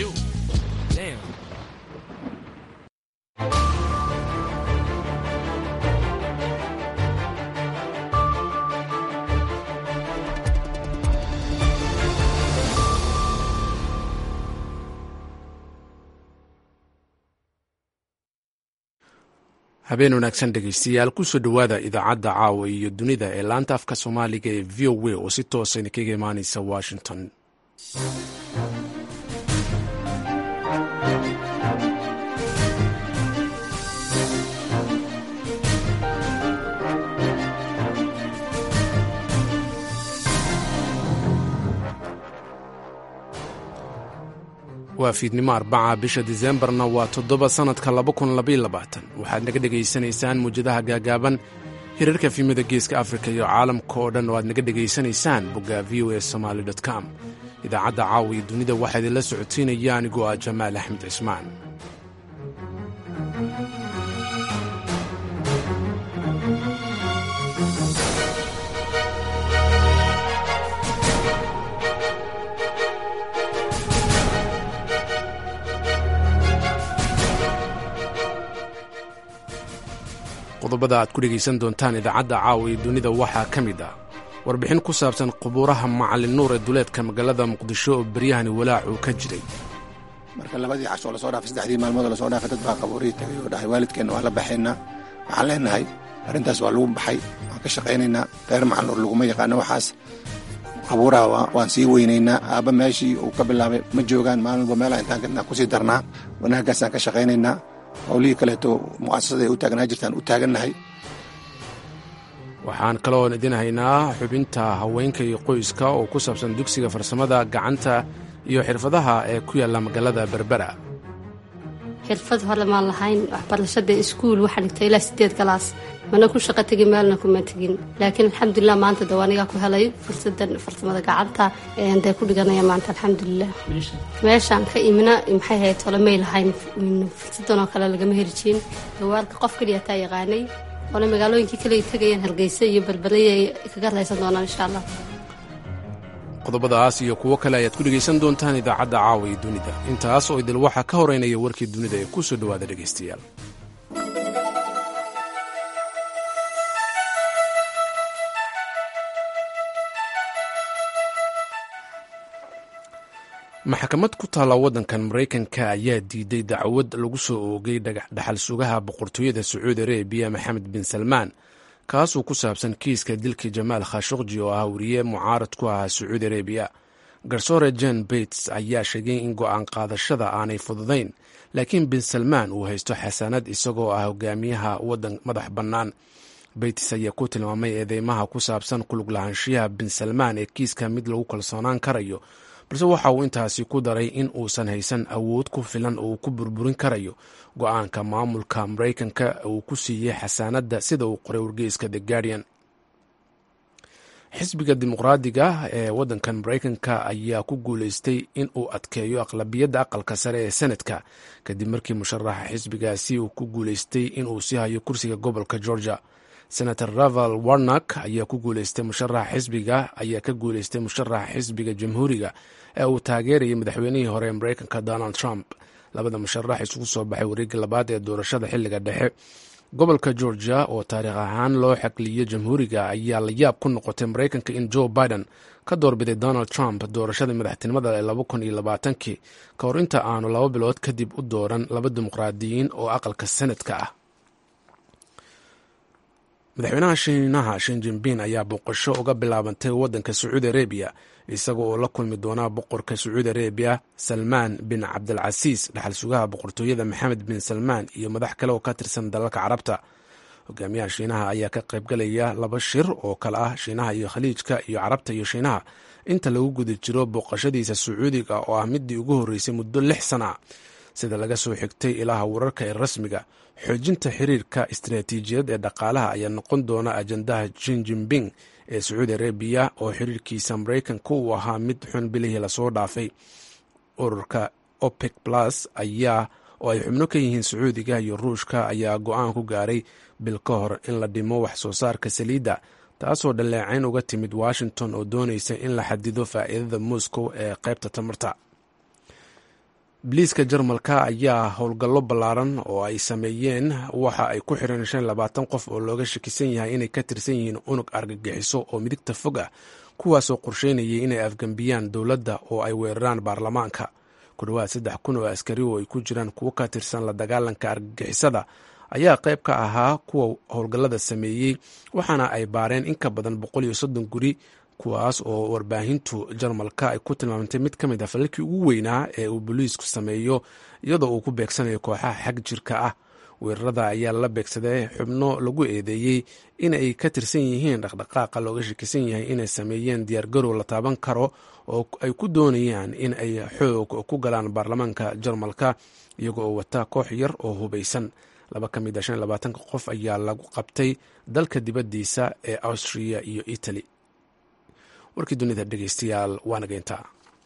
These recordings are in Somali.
Shoot. Damn. habeen wanaagsan dhegeystayaal kusoo dhowaada idaacadda caawa iyo dunida ee laanta afka soomaaliga ee v o a oo si toosa idinkaga imaaneysa washington waa fiidnimo arbaca bisha diseembarna waa toddoba sannadka waxaad naga dhegaysanaysaan muwjadaha gaagaaban hirarka fiimada geeska afrika iyo caalamka oo dhan oo aad naga dhegaysanaysaan bogga v o a somaali com idaacadda caawa iyo dunida waxaa idinla socodsiinaya anigoo ah jamaal axmed cismaan qodobada aad ku dhegaysan doontaan idaacadda caawa iyo dunida waxaa ka mid ah warbixin ku saabsan qubuuraha macalin nuur ee duleedka magaalada muqdisho oo beryahani walaac uu ka jiray marka labadii cashoo lasoo dhaafay saddexdii maalmood lasoo dhaafay dad baa qabuurihii tagay oo dhahay waalidkeenna waan la baxaynaa waxaan leenahay arrintaas waa lagu baxay waan ka shaqaynaynaa reer macalin nuur laguma yaqaano waxaas qabuuraha waan sii weynaynaa aabba meeshii uu ka bilaabay ma joogaan maalin walba meelaha intaan kadnaa kusii darnaa wanaaggaasaan ka shaqaynaynaa howlihii kaleeto mu'asasada ay u taagnaa jirtaan u taagannahay waxaan kaloon idin haynaa xubinta haweenka iyo qoyska oo ku saabsan dugsiga farsamada gacanta iyo xirfadaha ee ku yaalla magaalada berbera xirfad hore maan lahayn waxbarashada iskuul waxaa dhigtay ilaa sideed galaas mana ku shaqo tegin meelna kuma tegin laakiin alxamdulilah maanta daw anigaa ku helay fursadan farsamada gacanta dee ku dhiganaya maanta alxamdulilah meeshaan ka imina maxay ahayd tole may lahayn fursadan oo kale lagama heli jirin gawaalka qof kaliya taa yaqaanay ole magaalooyinkii kale ay tegayaan hargeysa iyo balbalaya ay kaga raysan doonaan insha allah qodobadaas iyo kuwo kale ayaad ku dhegaysan doontaan idaacadda caawa iyo dunida intaas oo idil waxaa ka horeynaya warkii dunida ee ku soo dhowaada dhegaystayaal maxkamad ku taalla waddankan maraykanka ayaa diiday dacwad lagu soo oogay dhaxal sugaha boqortooyada sacuudi arabiya maxamed bin salmaan kaasuu ku saabsan kiiska dilkii jamaal khashokji oo ah wariye mucaarad ku ahaa sacuudi arabiya garsoore jen bates ayaa sheegay in go'aan qaadashada aanay fududayn laakiin bin salmaan uu haysto xasanad isagoo ah hogaamiyaha waddan madax bannaan bates ayaa ku tilmaamay eedeymaha ku saabsan kulug lahaanshiyaha bin salmaan ee kiiska mid lagu kalsoonaan karayo balse waxa uu intaasi ku daray in uusan haysan awood ku filan oo uu ku burburin karayo go-aanka maamulka maraykanka uu ku siiyey xasaanadda sida uu qoray wargeyska the guardian xisbiga dimuqraadiga ee waddankan maraykanka ayaa ku guuleystay in uu adkeeyo aqlabiyadda aqalka sare ee senadka kadib markii musharaxa xisbigaasi uu ku guuleystay inuu sii hayo kursiga gobolka georgia senator raval warnak ayaa ku guuleystay musharaxa xisbiga ayaa ka guuleystay musharaxa xisbiga jamhuuriga ee uu taageerayay madaxweynihii hore ee maraykanka donald trump labada musharax isugu soo baxay wareegga labaad ee doorashada xilliga dhexe gobolka georgia oo taariikh ahaan loo xaqliyey jamhuuriga ayaa la yaab ku noqotay maraykanka in joe biden ka doorbiday donald trump doorashada madaxtinimada ee laba kun iyo labaatankii ka hor inta aanu laba bilood kadib u dooran laba dimuqraadiyiin oo aqalka senadka ah madaxweynaha shiinaha shin jinbin ayaa booqasho uga bilaabantay waddanka sacuudi arabiya isaga oo la kulmi doona boqorka sacuudi arabiya salmaan bin cabdilcasiis dhaxal sugaha boqortooyada maxamed bin salmaan iyo madax kale oo ka tirsan dalalka carabta hogaamiyaha shiinaha ayaa ka qaybgalaya laba shir oo kale ah shiinaha iyo khaliijka iyo carabta iyo shiinaha inta lagu guda jiro booqashadiisa sacuudiga oo ah midii ugu horreysay muddo lix sana sida laga soo xigtay ilaha wararka ee rasmiga xoojinta xiriirka istaraatiijiyad ee dhaqaalaha ayaa noqon doona ajandaha jin jinping ee sacuudi arabiya oo xiriirkiisa maraykanka uu ahaa mid xun bilihii lasoo dhaafay ururka opec plus ayaa oo ay xubno ka yihiin sacuudiga iyo ruushka ayaa go-aan ku gaaray bil ka hor in la dhimo wax soo saarka saliidda taasoo dhaleecayn uga timid washington oo doonaysa in la xadido faa'iidada moscow ee qaybta tamarta biliiska jarmalka ayaa howlgallo ballaaran oo ay sameeyeen waxa ay ku xireen shan labaatan qof oo looga shakisan yahay inay ka tirsan yihiin unug argagixiso oo midigta fog ah kuwaasoo qorsheynayay inay afgembiyaan dowladda oo ay weeraraan baarlamaanka ku dhowaad saddex kun oo askari oo ay ku jiraan kuwo ka tirsan la dagaalanka argagixisada ayaa qayb ka ahaa kuwa howlgallada sameeyey waxaana ay baareen in ka badan boqol iyo soddon guri kuwaas oo warbaahintu jarmalka ay ku tilmaamtay mid ka mid ah falalkii ugu weynaa ee uu booliisku sameeyo iyadoo uu ku beegsanayo kooxaha xag jirka ah weerarada ayaa la beegsaday xubno lagu eedeeyey in ay ka tirsan yihiin dhaqdhaqaaqa looga shakisan yahay inay sameeyeen diyaargarow la taaban karo oo ay ku doonayaan in ay xoog ku galaan baarlamaanka jarmalka iyago oo wata koox yar oo hubaysan laba ka mid a shan labaatanka qof ayaa lagu qabtay dalka dibaddiisa ee austria iyo italy warkii dunida dhegeystayaal waa nageyntaa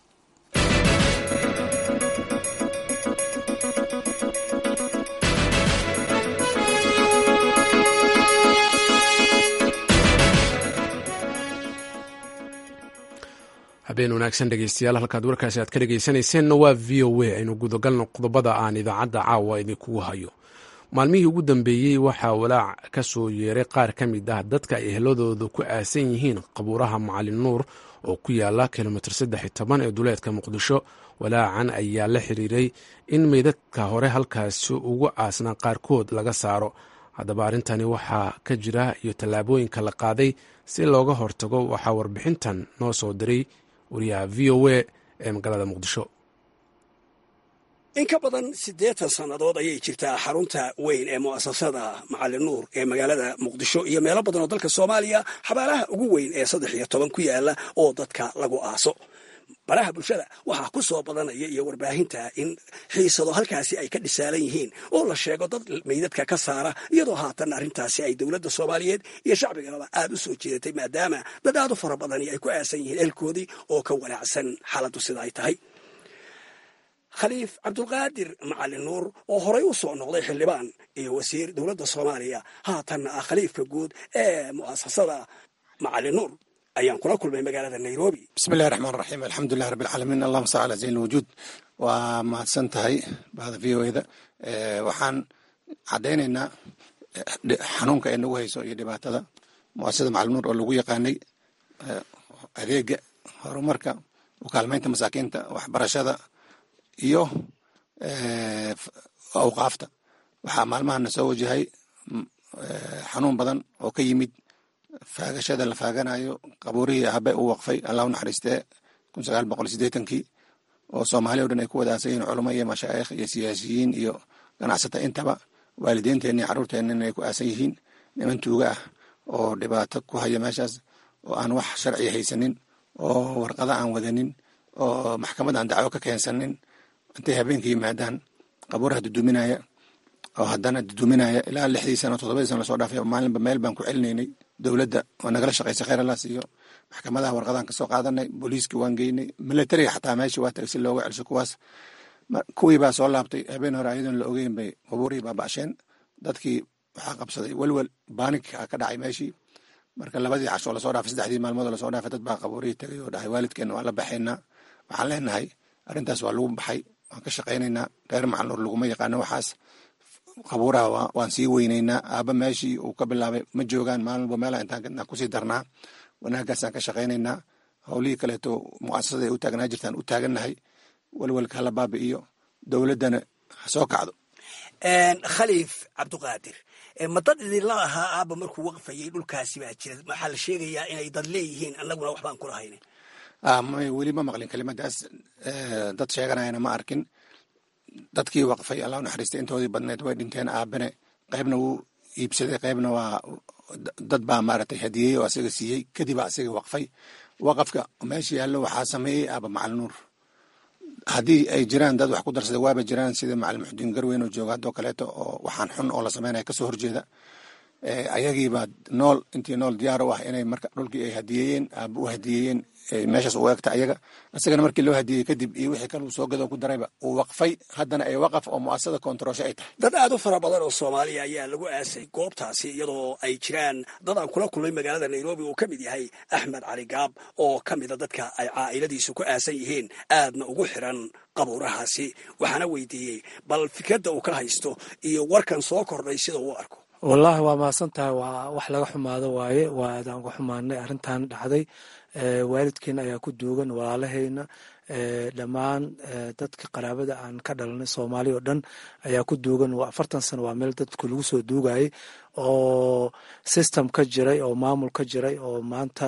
habeen wanaagsan dhegeystayaal halkaad warkaasi aad ka dhegeysanayseena waa v o a aynu gudagalno qodobada aan idaacadda caawa idinkugu hayo maalmihii ugu dambeeyey waxaa walaac ka soo yeeray qaar ka mid ah dadka ay ehladooda ku aasan yihiin qabuuraha macalin nuur oo ku yaala kilomitr saddex iyo toban ee duleedka muqdisho walaacan ayaa la xiriiray in meydadka hore halkaasi ugu aasnaa qaarkood laga saaro haddaba arrintani waxaa ka jira iyo tallaabooyinka la qaaday si looga hortago waxaa warbixintan noo soo diray wariyaha v o a ee magaalada muqdisho in ka badan siddeetan sannadood ayay jirtaa xarunta weyn ee mu'asasada macalin nuur ee magaalada muqdisho iyo meelo badan oo dalka soomaaliya xabaalaha ugu weyn ee saddex iyo toban ku yaala oo dadka lagu aaso baraha bulshada waxaa ku soo badanaya iyo warbaahinta in xiisado halkaasi ay ka dhisaalan yihiin oo la sheego dad meydadka ka saara iyadoo haatan arrintaasi ay dowladda soomaaliyeed iyo shacbigaba aad u soo jeedatay maadaama dad aad u fara badani ay ku aasan yihiin elkoodii oo ka walaacsan xaaladdu sida ay tahay khaliif cabdulqaadir macalin nuur oo horay u soo noqday xildhibaan iyo wasiir dowladda soomaaliya haatanna ah khaliifka guud ee mu'asasada macalin nuur ayaan kula kulmay magaalada nairobi bismillahi raxmaan raxiim alxamdulilah rabbi alcaalamiin allahuma salli ala zayn lwujuud waa mahadsan tahay bahda v o eda waxaan caddaynaynaa xanuunka ay nagu hayso iyo dhibaatada muasasada macalin nuur oo lagu yaqaanay adeega horumarka u kaalmaynta masaakiinta waxbarashada iyo awqaafta waxaa maalmahana soo wajahay xanuun badan oo ka yimid faagashada la faaganayo qabuurihii abe u waqfay allah u naxariistee kun sagaal boqol sideetankii oo soomaali o dhan ay ku wadaasayiin culamo iyo mashaayikh iyo siyaasiyiin iyo ganacsata intaba waalideenteenna iyo carruurteenna ay ku aasan yihiin niman tuuga ah oo dhibaato ku haya meeshaas oo aan wax sharci haysanin oo warqada aan wadanin oo maxkamad aan dacwo ka keensanin intay habeenka yimaadaan qabuuraha duduminaya oo haddana duduminaya ilaa lixdii sano toddobadii sano lasoo dhaafay maalinba meel baan ku celinaynay dowladda oo nagala shaqaysay kheyr allah siiyo maxkamadaha warqadaan kasoo qaadanay booliiska waan geynay militariga xataa meeshii waa tagay si looga celsho kuwaas kuwii baa soo laabtay habeen hore ayadoon la ogeyn bay qabuurihii baaba'sheen dadkii waxaa qabsaday welwel baanik ka dhacay meeshii marka labadii casho lasoo dhaafay saddexdii maalmood lasoo dhaafay dad baa qabuurihii tagay oo dhahay waalidkeenna waan la baxaynaa waxaan leenahay arrintaas waa lagu baxay waan ka shaqaynaynaa reer macalnuur laguma yaqaano waxaas qabuuraha waan sii weynaynaa aaba meeshii uu ka bilaabay ma joogaan maalinba meela intaan kusii darnaa wanaaggaasaan ka shaqaynaynaa howlihii kaleeto muasasada ay u taagnaa jirtaan u taagannahay welwelka hala baabi'iyo dowladdana ha soo kacdo khaliif cabduqaadir ma dad idinla ahaa aaba markuu waqfayay dhulkaasi baa jira waxaa la sheegayaa inay dad leeyihiin annaguna waxbaan kula haynin may weli ma maqlin kelimadaas dad sheeganayana ma arkin dadkii waqfay allah naxariistay intoodii badneed way dhinteen aabane qaybna wuu iibsaday qaybna waa dad baa maaragtay hadiyey oo asaga siiyey kadib asaga waqfay waqafka meesha yaallo waxaa sameeyey aaba macalin nuur haddii ay jiraan dad wax ku darsaday waaba jiraan sida macalin muxudiin garweyn oo jooga haddoo kaleeto oo waxaan xun oo la sameynaya kasoo horjeeda ayagiibaa nool intii nool diyaar u ah inay marka dhulkii ay hadiyeeyeen aaba u hadiyeeyeen meeshaas u egta ayaga isagana markii loo hadiyey kadib iyo wixii kale uu soo gado ku darayba uu waqfay haddana ay waqaf oo mu'asasada koontaroosho ay tahay dad aad u fara badan oo soomaaliya ayaa lagu aasay goobtaasi iyadoo ay jiraan dad aan kula kulmay magaalada nairobi uu ka mid yahay axmed cali gaab oo ka mida dadka ay caa'iladiisu ku aasan yihiin aadna ugu xiran qabuurahaasi waxaana weydiiyey bal fikradda uu ka haysto iyo warkan soo kordhay sida uu arko wallaahi waa mahadsan tahay waa wax laga xumaado waaye waa aadaan uga xumaanay arrintan dhacday waalidkeena ayaa ku duugan walaalahayna dhammaan dadka qaraabada aan ka dhalanay soomaali oo dhan ayaa ku duugan afartan sano waa meel dadku lagu soo duugayay oo system ka jiray oo maamul ka jiray oo maanta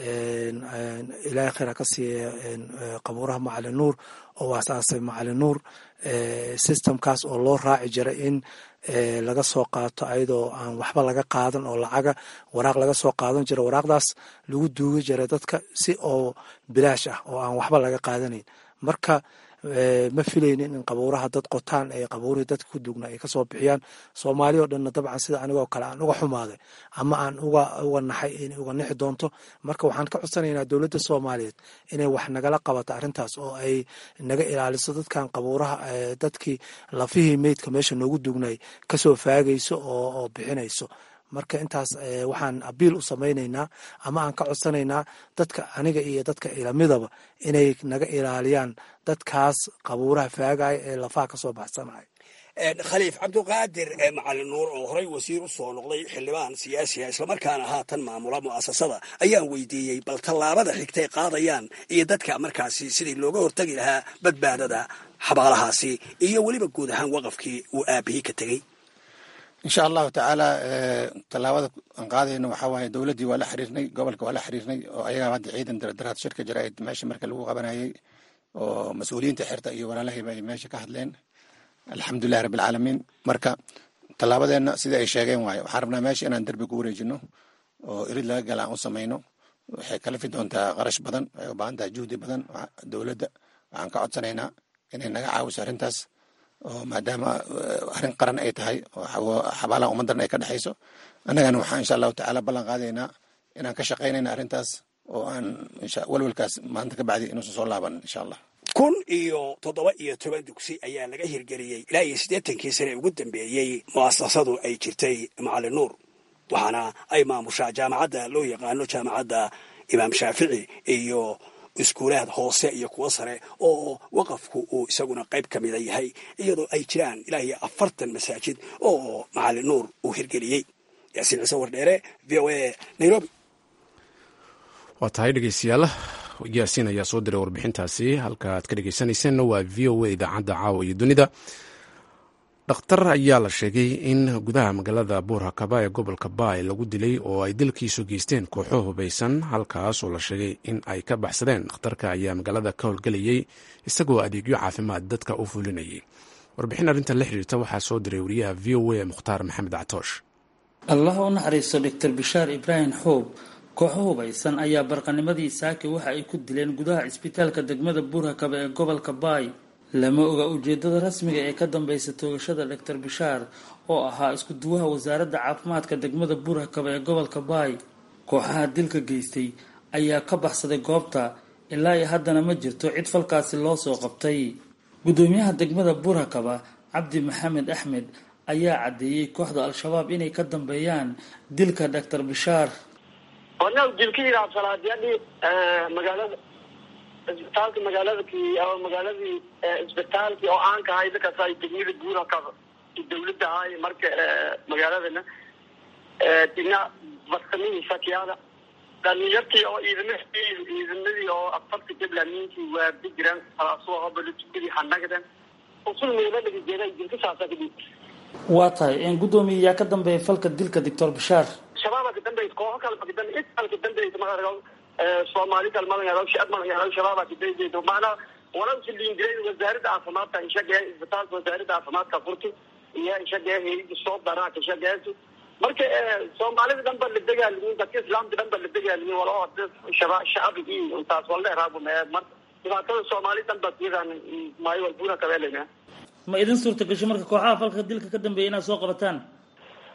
ilaahay khayra ka siiya qabuuraha macalin nuur oo asaasay macalin nuur systemkaas oo loo raaci jiray in laga soo qaato ayadoo aan waxba laga qaadan oo lacaga waraaq laga soo qaadan jira waraaqdaas lagu duugi jiray dadka si oo bilaash ah oo aan waxba laga qaadanayn marka ma filaynin in qabuuraha dad qotaan ee qabuurihii dadka ku duugna ay kasoo bixiyaan soomaali oo dhanna dabcan sida anigoo kale aan uga xumaaday ama aan uga uga naxay inay uga nixi doonto marka waxaan ka codsanaynaa dowladda soomaaliyeed inay wax nagala qabato arrintaas oo ay naga ilaaliso dadkan qabuuraha dadkii lafihii meydka meesha noogu duugnay kasoo faagayso oo bixinayso marka intaas waxaan abiil u samaynaynaa ama aan ka codsanaynaa dadka aniga iyo dadka ilamidaba inay naga ilaaliyaan dadkaas qabuuraha faagaya ee lafaha kasoo baxsanaya khaliif cabduqaadir macalin nuur oo horey wasiir u soo noqday xildhibaan siyaasiga islamarkaana haatan maamula mu'asasada ayaan weydiiyey bal tallaabada xigtay qaadayaan iyo dadka markaasi sidii looga hortagi lahaa badbaadada xabaalahaasi iyo weliba guud ahaan waqafkii uu aabihii ka tegey insha allahu tacaala tallaabada aan qaadayno waxaa waaye dowladdii waa la xiriirnay gobolka waa la xiriirnay oo ayagaa hadda ciidan dardaraad shirka jaraa'id meesha marka lagu qabanayay oo mas-uuliyiinta xirta iyo walaalahayba ay meesha ka hadleen alxamdulilahi rabbi alcaalamiin marka tallaabadeenna sida ay sheegeen waaye waxaan rabnaa meesha inaan derbi ku wareejino oo irid laga gala aan u samayno waxay kalafi doontaa qarash badan waxay u baahan tahay juhdi badan dowladda waxaan ka codsanaynaa inay naga caawiso arrintaas oo maadaama arrin qaran ay tahay oo xabaalaha ummaddan ay ka dhexayso annagana waxaan insha allahu tacaala ballan qaadaynaa inaan ka shaqaynayna arrintaas oo aan walwalkaas maanta ka bacdi inuusan soo laaban insha allah kun iyo toddoba iyo toban dugsi ayaa laga hirgeliyey ilaa iyo siddeetankii sane ugu dambeeyey mu'asasadu ay jirtay macalin nuur waxaana ay maamushaa jaamacadda loo yaqaano jaamacadda imaam shaafici iyo iskuulaad hoose iyo kuwo sare oo waqafku uu isaguna qayb ka mida yahay iyadoo ay jiraan ilaa iyo afartan masaajid oo macalin nuur uu hirgeliyey yaasiin ciise wardheere v o a nairobi waa tahay dhegeystayaal yaasiin ayaa soo diray warbixintaasi halka aad ka dhegeysanayseena waa v o a idaacadda caawa iyo dunida dhakhtar ayaa la sheegay in gudaha magaalada buurhakaba ee gobolka baay lagu dilay oo ay dilkiisu geysteen kooxo hubaysan halkaas oo la sheegay in ay ka baxsadeen dhakhtarka ayaa magaalada ka howlgelayay isagoo adeegyo caafimaad dadka u fulinayay warbixin arrintan la xiriirta waxaa soo diray wariyaha v o a mukhtaar maxamed catoosh allah u naxariisto doctor bishaar ibraahim xoob kooxo hubaysan ayaa barqanimadii saaki waxa ay ku dileen gudaha cisbitaalka degmada buurhakaba ee gobolka baay lama oga ujeedada rasmiga ee ka dambeysa toogashada doctor bishaar oo ahaa isku duwaha wasaaradda caafimaadka degmada buurhakaba ee gobolka baay kooxaha dilka geystay ayaa ka baxsaday goobta ilaa iyo haddana ma jirto cid falkaasi loo soo qabtay gudoomiyaha degmada buurhakaba cabdi maxamed axmed ayaa caddeeyey kooxda al-shabaab inay ka dambeeyaan dilka doctor bishaar magaalada isbitaalka magaaladakii ama magaaladii isbitaalkii oo aan ka ahay dadkaas ay degmada guura ka dawladda ahay marka magaaladana dina bartamihii shakiyaada dhalinyartii oo ciidamadii ciidamadii oo afarta jablaamiintii waa bijiraan salaasuha hobalujubadii hanagdan usul meelo laga jeeday dilka saasa kadib waa tahay gudoomiye yaa ka dambeeya falka dilka doctor bishaar shabaaba ka dambeys kooxo kale ka dambe cid kale ka dambeys maaa soomaali kale malangaado shacab malangaado shabaaba ka dambeys macnaa walawsi liingiray wasaaradda caafimaadka ishagee isbitaalka wasaaradda caafimaadka furti iyo ishagee hayada soo daraa kashageysu marka soomaalida dhan ba la dagaalimin dadka islaamka dhan ba la dagaalimin walao shaba shacabigii intaas wala eraabu mar dhibaatada soomaali dhan ba siyadan maayo walbuna kabeelena ma idin suurta gasho marka kooxaha falka dilka ka dambeeya inaad soo qabataan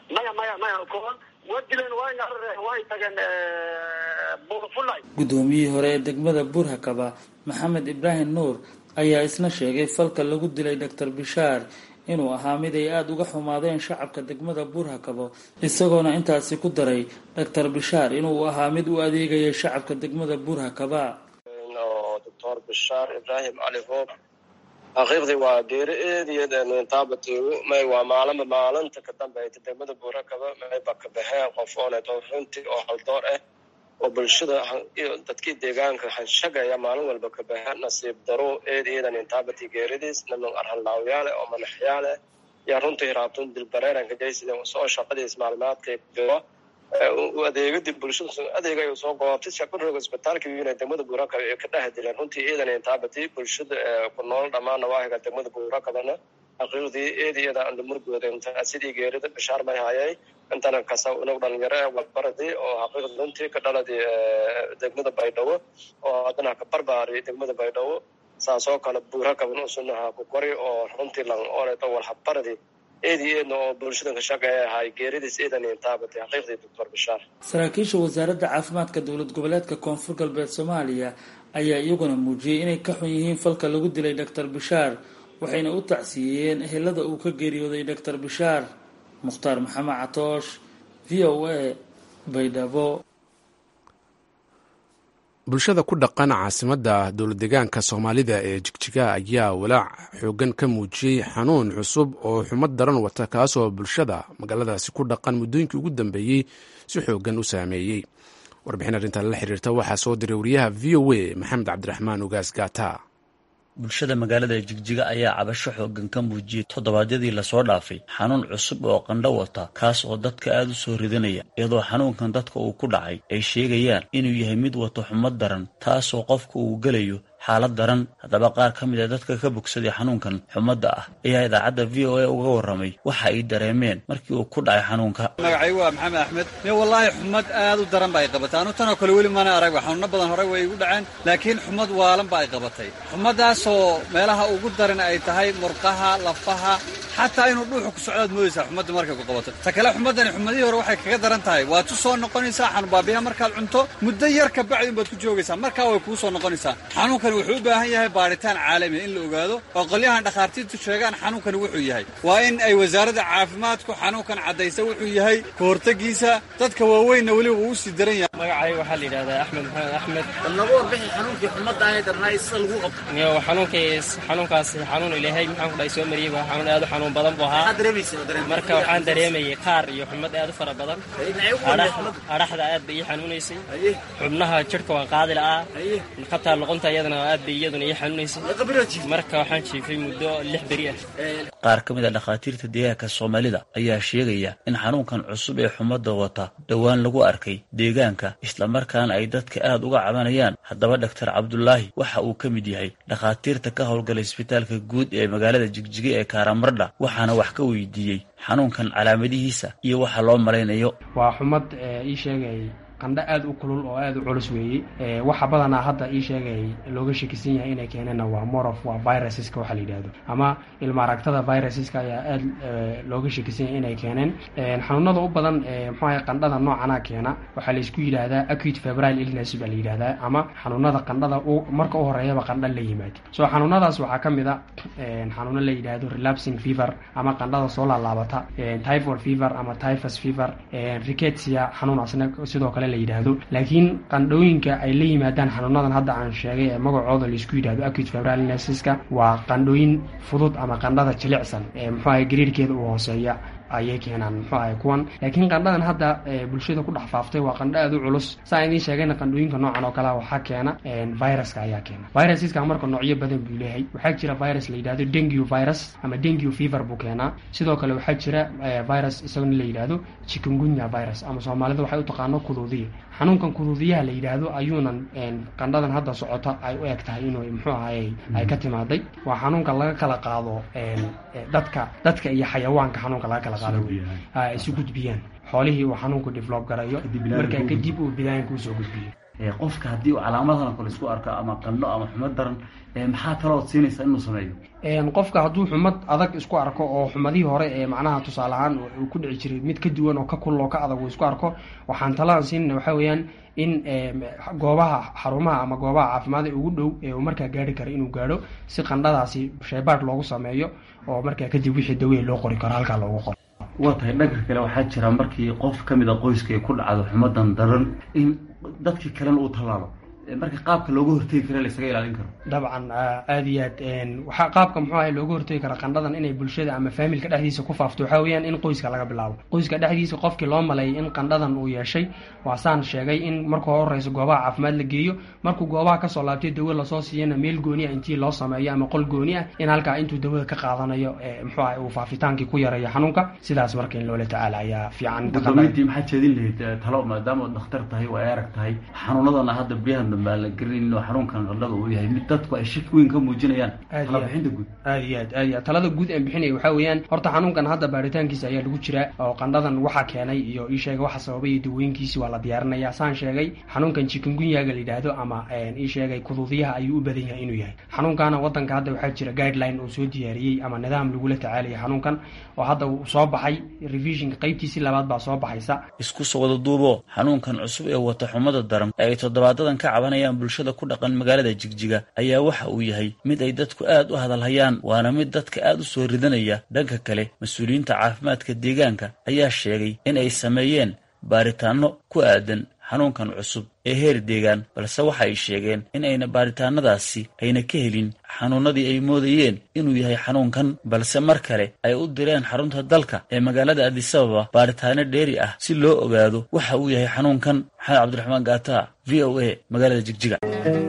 maya maya maya koon waa dileen waayna way tageen buurfulay guddoomiyihii hore ee degmada buurhakaba maxamed ibraahim nuur ayaa isna sheegay falka lagu dilay doctor bishaar inuu ahaa mid ay aada uga xumaadeen shacabka degmada buurhakabo isagoona intaasi ku daray doctor bishaar inuu ahaa mid u adeegayay shacabka degmada buurhakaba doctor bishaar ibraahim cali hoob xaqiiqdii waa geeri eediyeedtaabatigu may waa maalinba maalinta ka dambeeyta degmada buurakaba mayba ka baxeen qof ooneto runtii oo haldoor ah oo bulshada dadkii deegaanka hanshagaya maalin walba ka baxeen nasiib daro eed eedan intaabati geeridiis naman arhanlaawyaale oo madaxyaale yaa runtii raabtun dilbareeranka jaysida soo shaqadiis maalmaadkay jiro u adeegadii bulshada adeega ay soo goobtay shakurooga isbitaalka wiina degmada buurakaba ee ka dhex dileen runtii eedan intaabati bulshada ku nool dhammaan nawaahiga degmada buurakabana xaqiiqdii eed iyada andamurgooda sidii geerida bishaar may hayay intana kasa inag dhalinyaro ee walbaradii oo xaqiiqda runtii ka dhaladii degmada baydhabo oo haddana ka barbaari degmada baydhabo saasoo kale buurakaban usunaha ku kori oo runtii lan ooneto walhabaradii eedii eedna oo bulshada ka shaqeeya ahay geeridiis eedan intaabatay xaqiiqdii doctor bishaar saraakiisha wasaaradda caafimaadka dowlad goboleedka koonfur galbeed soomaaliya ayaa iyaguna muujiyey inay ka xun yihiin falka lagu dilay doctor bishaar waxayna u tacsiiyeen ehelada uu ka geeriyooday doctor bishaar mukhtaar maxamed catoosh v o a baydhabo bulshada ku dhaqan caasimadda dowladdeegaanka soomaalida ee jigjiga ayaa walaac xoogan ka muujiyey xanuun cusub oo xumad daran wata kaasoo bulshada magaaladaasi ku dhaqan muddooyinkii ugu dambeeyey si xoogan u saameeyey warbixin arrintan la xiriirta waxaa soo diray wariyaha v o a maxamed cabdiraxmaan ugaas gaata bulshada magaalada jigjiga ayaa cabasho xoogan ka muujiyey toddobaadyadii lasoo dhaafay xanuun cusub oo qandho wata kaas oo dadka aada u soo ridanaya iyadoo xanuunkan dadka uu ku dhacay ay sheegayaan inuu yahay mid wato xumad daran taasoo qofka uu gelayo xaalad daran haddaba qaar ka mid a dadka ka bogsaday xanuunkan xumadda ah ayaa idaacadda v o a uga warramay waxa ay dareemeen markii uu ku dhacay xanuunka magacaygu waa maxamed axmed me wallaahi xumad aad u daran ba ay qabatay anu tanoo kale weli mana arag xanuuno badan hore way igu dhaceen laakiin xumad waalan ba ay qabatay xumadaasoo meelaha ugu daran ay tahay murqaha lafaha xataa inuu dhuuxu ku socdaad moodaysaa xumadda markay ku qabato ta kale xumaddani xumadihii hore waxay kaga daran tahay waad ku soo noqonaysaa xanuunbaabiya markaad cunto muddo yar ka bacdi unbaad ku joogaysaa markaa way kuu soo noqonaysaa xanuunkan wuxuu u baahan yahay baaritaan caalamiya in la ogaado oo qolyahan dhakhaartiirtu sheegaan xanuunkani wuxuu yahay waa in ay wasaaradda caafimaadku xanuunkan caddaysa wuxuu yahay ka hortegiisa dadka waaweynna weliba uu usii daran yahay magacayga waxaa la yidhahdaa axmed maxamed axmed bal naga warbixi xanuunkii xumadda ahay darnaay sida lagu qabto iyo xanuunkaas xanuunkaas xanuun ilaahay maxaan ku dhahay soo mariyey waa xanuun aad u xanuun badan buu ahaa marka waxaan dareemayay qaar iyo xumad aad u fara badan adhaxda aad bay ii xanuunaysay xubnaha jidhka waan qaadi la'aa hataa luqunta iyadana aad bay iyaduna ii xanuunaysay marka waxaan jiifay muddo lix beri ah qaar ka mid a dhakhaatiirta deegaanka soomaalida ayaa sheegaya in xanuunkan cusub ee xumadda wata dhowaan lagu arkay deegaanka islamarkaana ay dadka aad uga cabanayaan haddaba dhaktar cabdulaahi waxa uu ka mid yahay dhakhaatiirta ka howlgala isbitaalka guud ee magaalada jigjiga ee karamardha waxaana wax ka weydiiyey xanuunkan calaamadihiisa iyo waxa loo malaynayo waa xumad ii sheegay qandho aad u kulul oo aad u culus weeye waxa badanaa hadda ii sheegay looga shakisan yahay inay keeneenna waa morof waa viruseska waxa la yidhaahdo ama ilmaaragtada viruseska ayaa aad looga shakisan yahay inay keeneen xanuunada u badan mxuaha qandhada noocana keena waxaa laysku yidhaahdaa acute febrile illness baa la yidhahdaa ama xanuunada qandhada marka u horeeyaba qandho la yimaado so xanuunadaas waxaa ka mid a xanuuno la yidhaahdo relapsing fever ama qandhada soo laalaabata typhoid fever ama typhus fever ricketsia xanuun asna sidoo kale la yidhaahdo laakiin qandhooyinka ay la yimaadaan xanuunadan hadda aan sheegay ee magacooda laisku yidhahdo acute febrile illnesseska waa qandhooyin fudud ama qandhada jilicsan ee muxuu ahay gariirkeeda uu hooseeya ayay keenaan muxuu ahay kuwan laakiin qandhadan hadda bulshada ku dhex faaftay waa qandho aad u culus saa idiin sheegayna qandhooyinka noocan oo kalea waxaa keena viruska ayaa keena virusiska marka noocyo badan buu leeyahay waxaa jira virus la yidhahdo dengue virus ama dengue fever buu keenaa sidoo kale waxaa jira virus isagona la yidhahdo chikungunya virus ama soomaalida waxay u taqaano kuduudiya xanuunkan kuduudiyaha la yidhaahdo ayuunan qandhadan hadda socota ay u eg tahay inuu muxuu ahay ay ka timaaday waa xanuunka laga kala qaado dadka dadka iyo xayawaanka xanuunka laga kala qaado ay isu gudbiyaan xoolihii uu xanuunku develop garayo markaa kadib uu bidaanka usoo gudbiyo qofka haddii uu calaamadahan kale isku arko ama qandho ama xumo daran maxaa kalood siinaysaa inuu sameeyo qofka hadduu xumad adag isku arko oo xumadihii hore ee macnaha tusaale ahaan uu ku dhici jiray mid ka duwan oo ka kulul oo ka adag uu isku arko waxaan talaan siinayna waxaa weeyaan in goobaha xarumaha ama goobaha caafimaad ee ugu dhow ee uu markaa gaari karo inuu gaadho si qandhadaasi shaybaadh loogu sameeyo oo markaa kadib wixii daweye loo qori karo halkaa loogu qoro waa tahay dhanka kale waxaa jira markii qof ka mid a qoyska ay ku dhacdo xumadan daran in dadkii kalena uu tallaalo marka qaabka looga hortegi kara laisaga ilaalin karo dabcan aada iyo aad waxaa qaabka muxuu ahay looga hortegi kara qandhadan inay bulshada ama faamilka dhexdiisa ku faafto waxaa weeyaan in qoyska laga bilaabo qoyska dhexdiisa qofkii loo maleeyay in qandhadan uu yeeshay waasaan sheegay in markuu horeyso goobaha caafimaad la geeyo markuu goobaha kasoo laabtay dawo lasoo siiyana meel gooni ah intii loo sameeyo ama qol gooni ah in halkaa intuu dawada ka qaadanayo muxuu ahay uu faafitaankii ku yareeyo xanuunka sidaas marka in loola tacaala ayaa fiican gudoomintii maxaa jeedin lahayd talo maadaama dhakhtar tahay waa arag tahay xanuunadana hadda biyahan baa la gelin inuu xanuunkan qandhada uu yahay mid dadku ay shaki weyn ka muujinayaan talabixinta guud aad iyo aad aad iyo aad talada guud aan bixinaya waxaa weeyaan horta xanuunkan hadda baaritaankiisa ayaa lagu jiraa oo qandhadan waxaa keenay iyo ii sheegay waxa sababay iyo dawooyinkiisi waa la diyaarinaya saan sheegay xanuunkan chikungunyaga la yidhaahdo ama ii sheegay kuduudiyaha ayuu u badan yahay inuu yahay xanuunkana wadanka hadda waxaa jira guideline uu soo diyaariyey ama nidaam lagula tacaalaya xanuunkan oo hadda uu soo baxay revisionka qaybtiisii labaad baa soo baxaysa isku soo wada duubo xanuunkan cusub ee wata xumada daran ee ay toddobaadadan ka cabanayaan bulshada ku dhaqan magaalada jigjiga ayaa waxa uu yahay mid ay dadku aad u hadalhayaan waana mid dadka aad u soo ridanaya dhanka kale mas-uuliyiinta caafimaadka deegaanka ayaa sheegay in ay sameeyeen baaritaanno ku aadan xanuunkan cusub ee heer deegaan balse waxa ay sheegeen in ayna baaritaanadaasi ayna ka helin xanuunadii ay moodayeen inuu yahay xanuunkan balse mar kale ay u direen xarunta dalka ee magaalada adisababa baaritaano dheeri ah si loo ogaado waxa uu yahay xanuunkan maxamed cabdiraxmaan gaata v o a magaalada jigjiga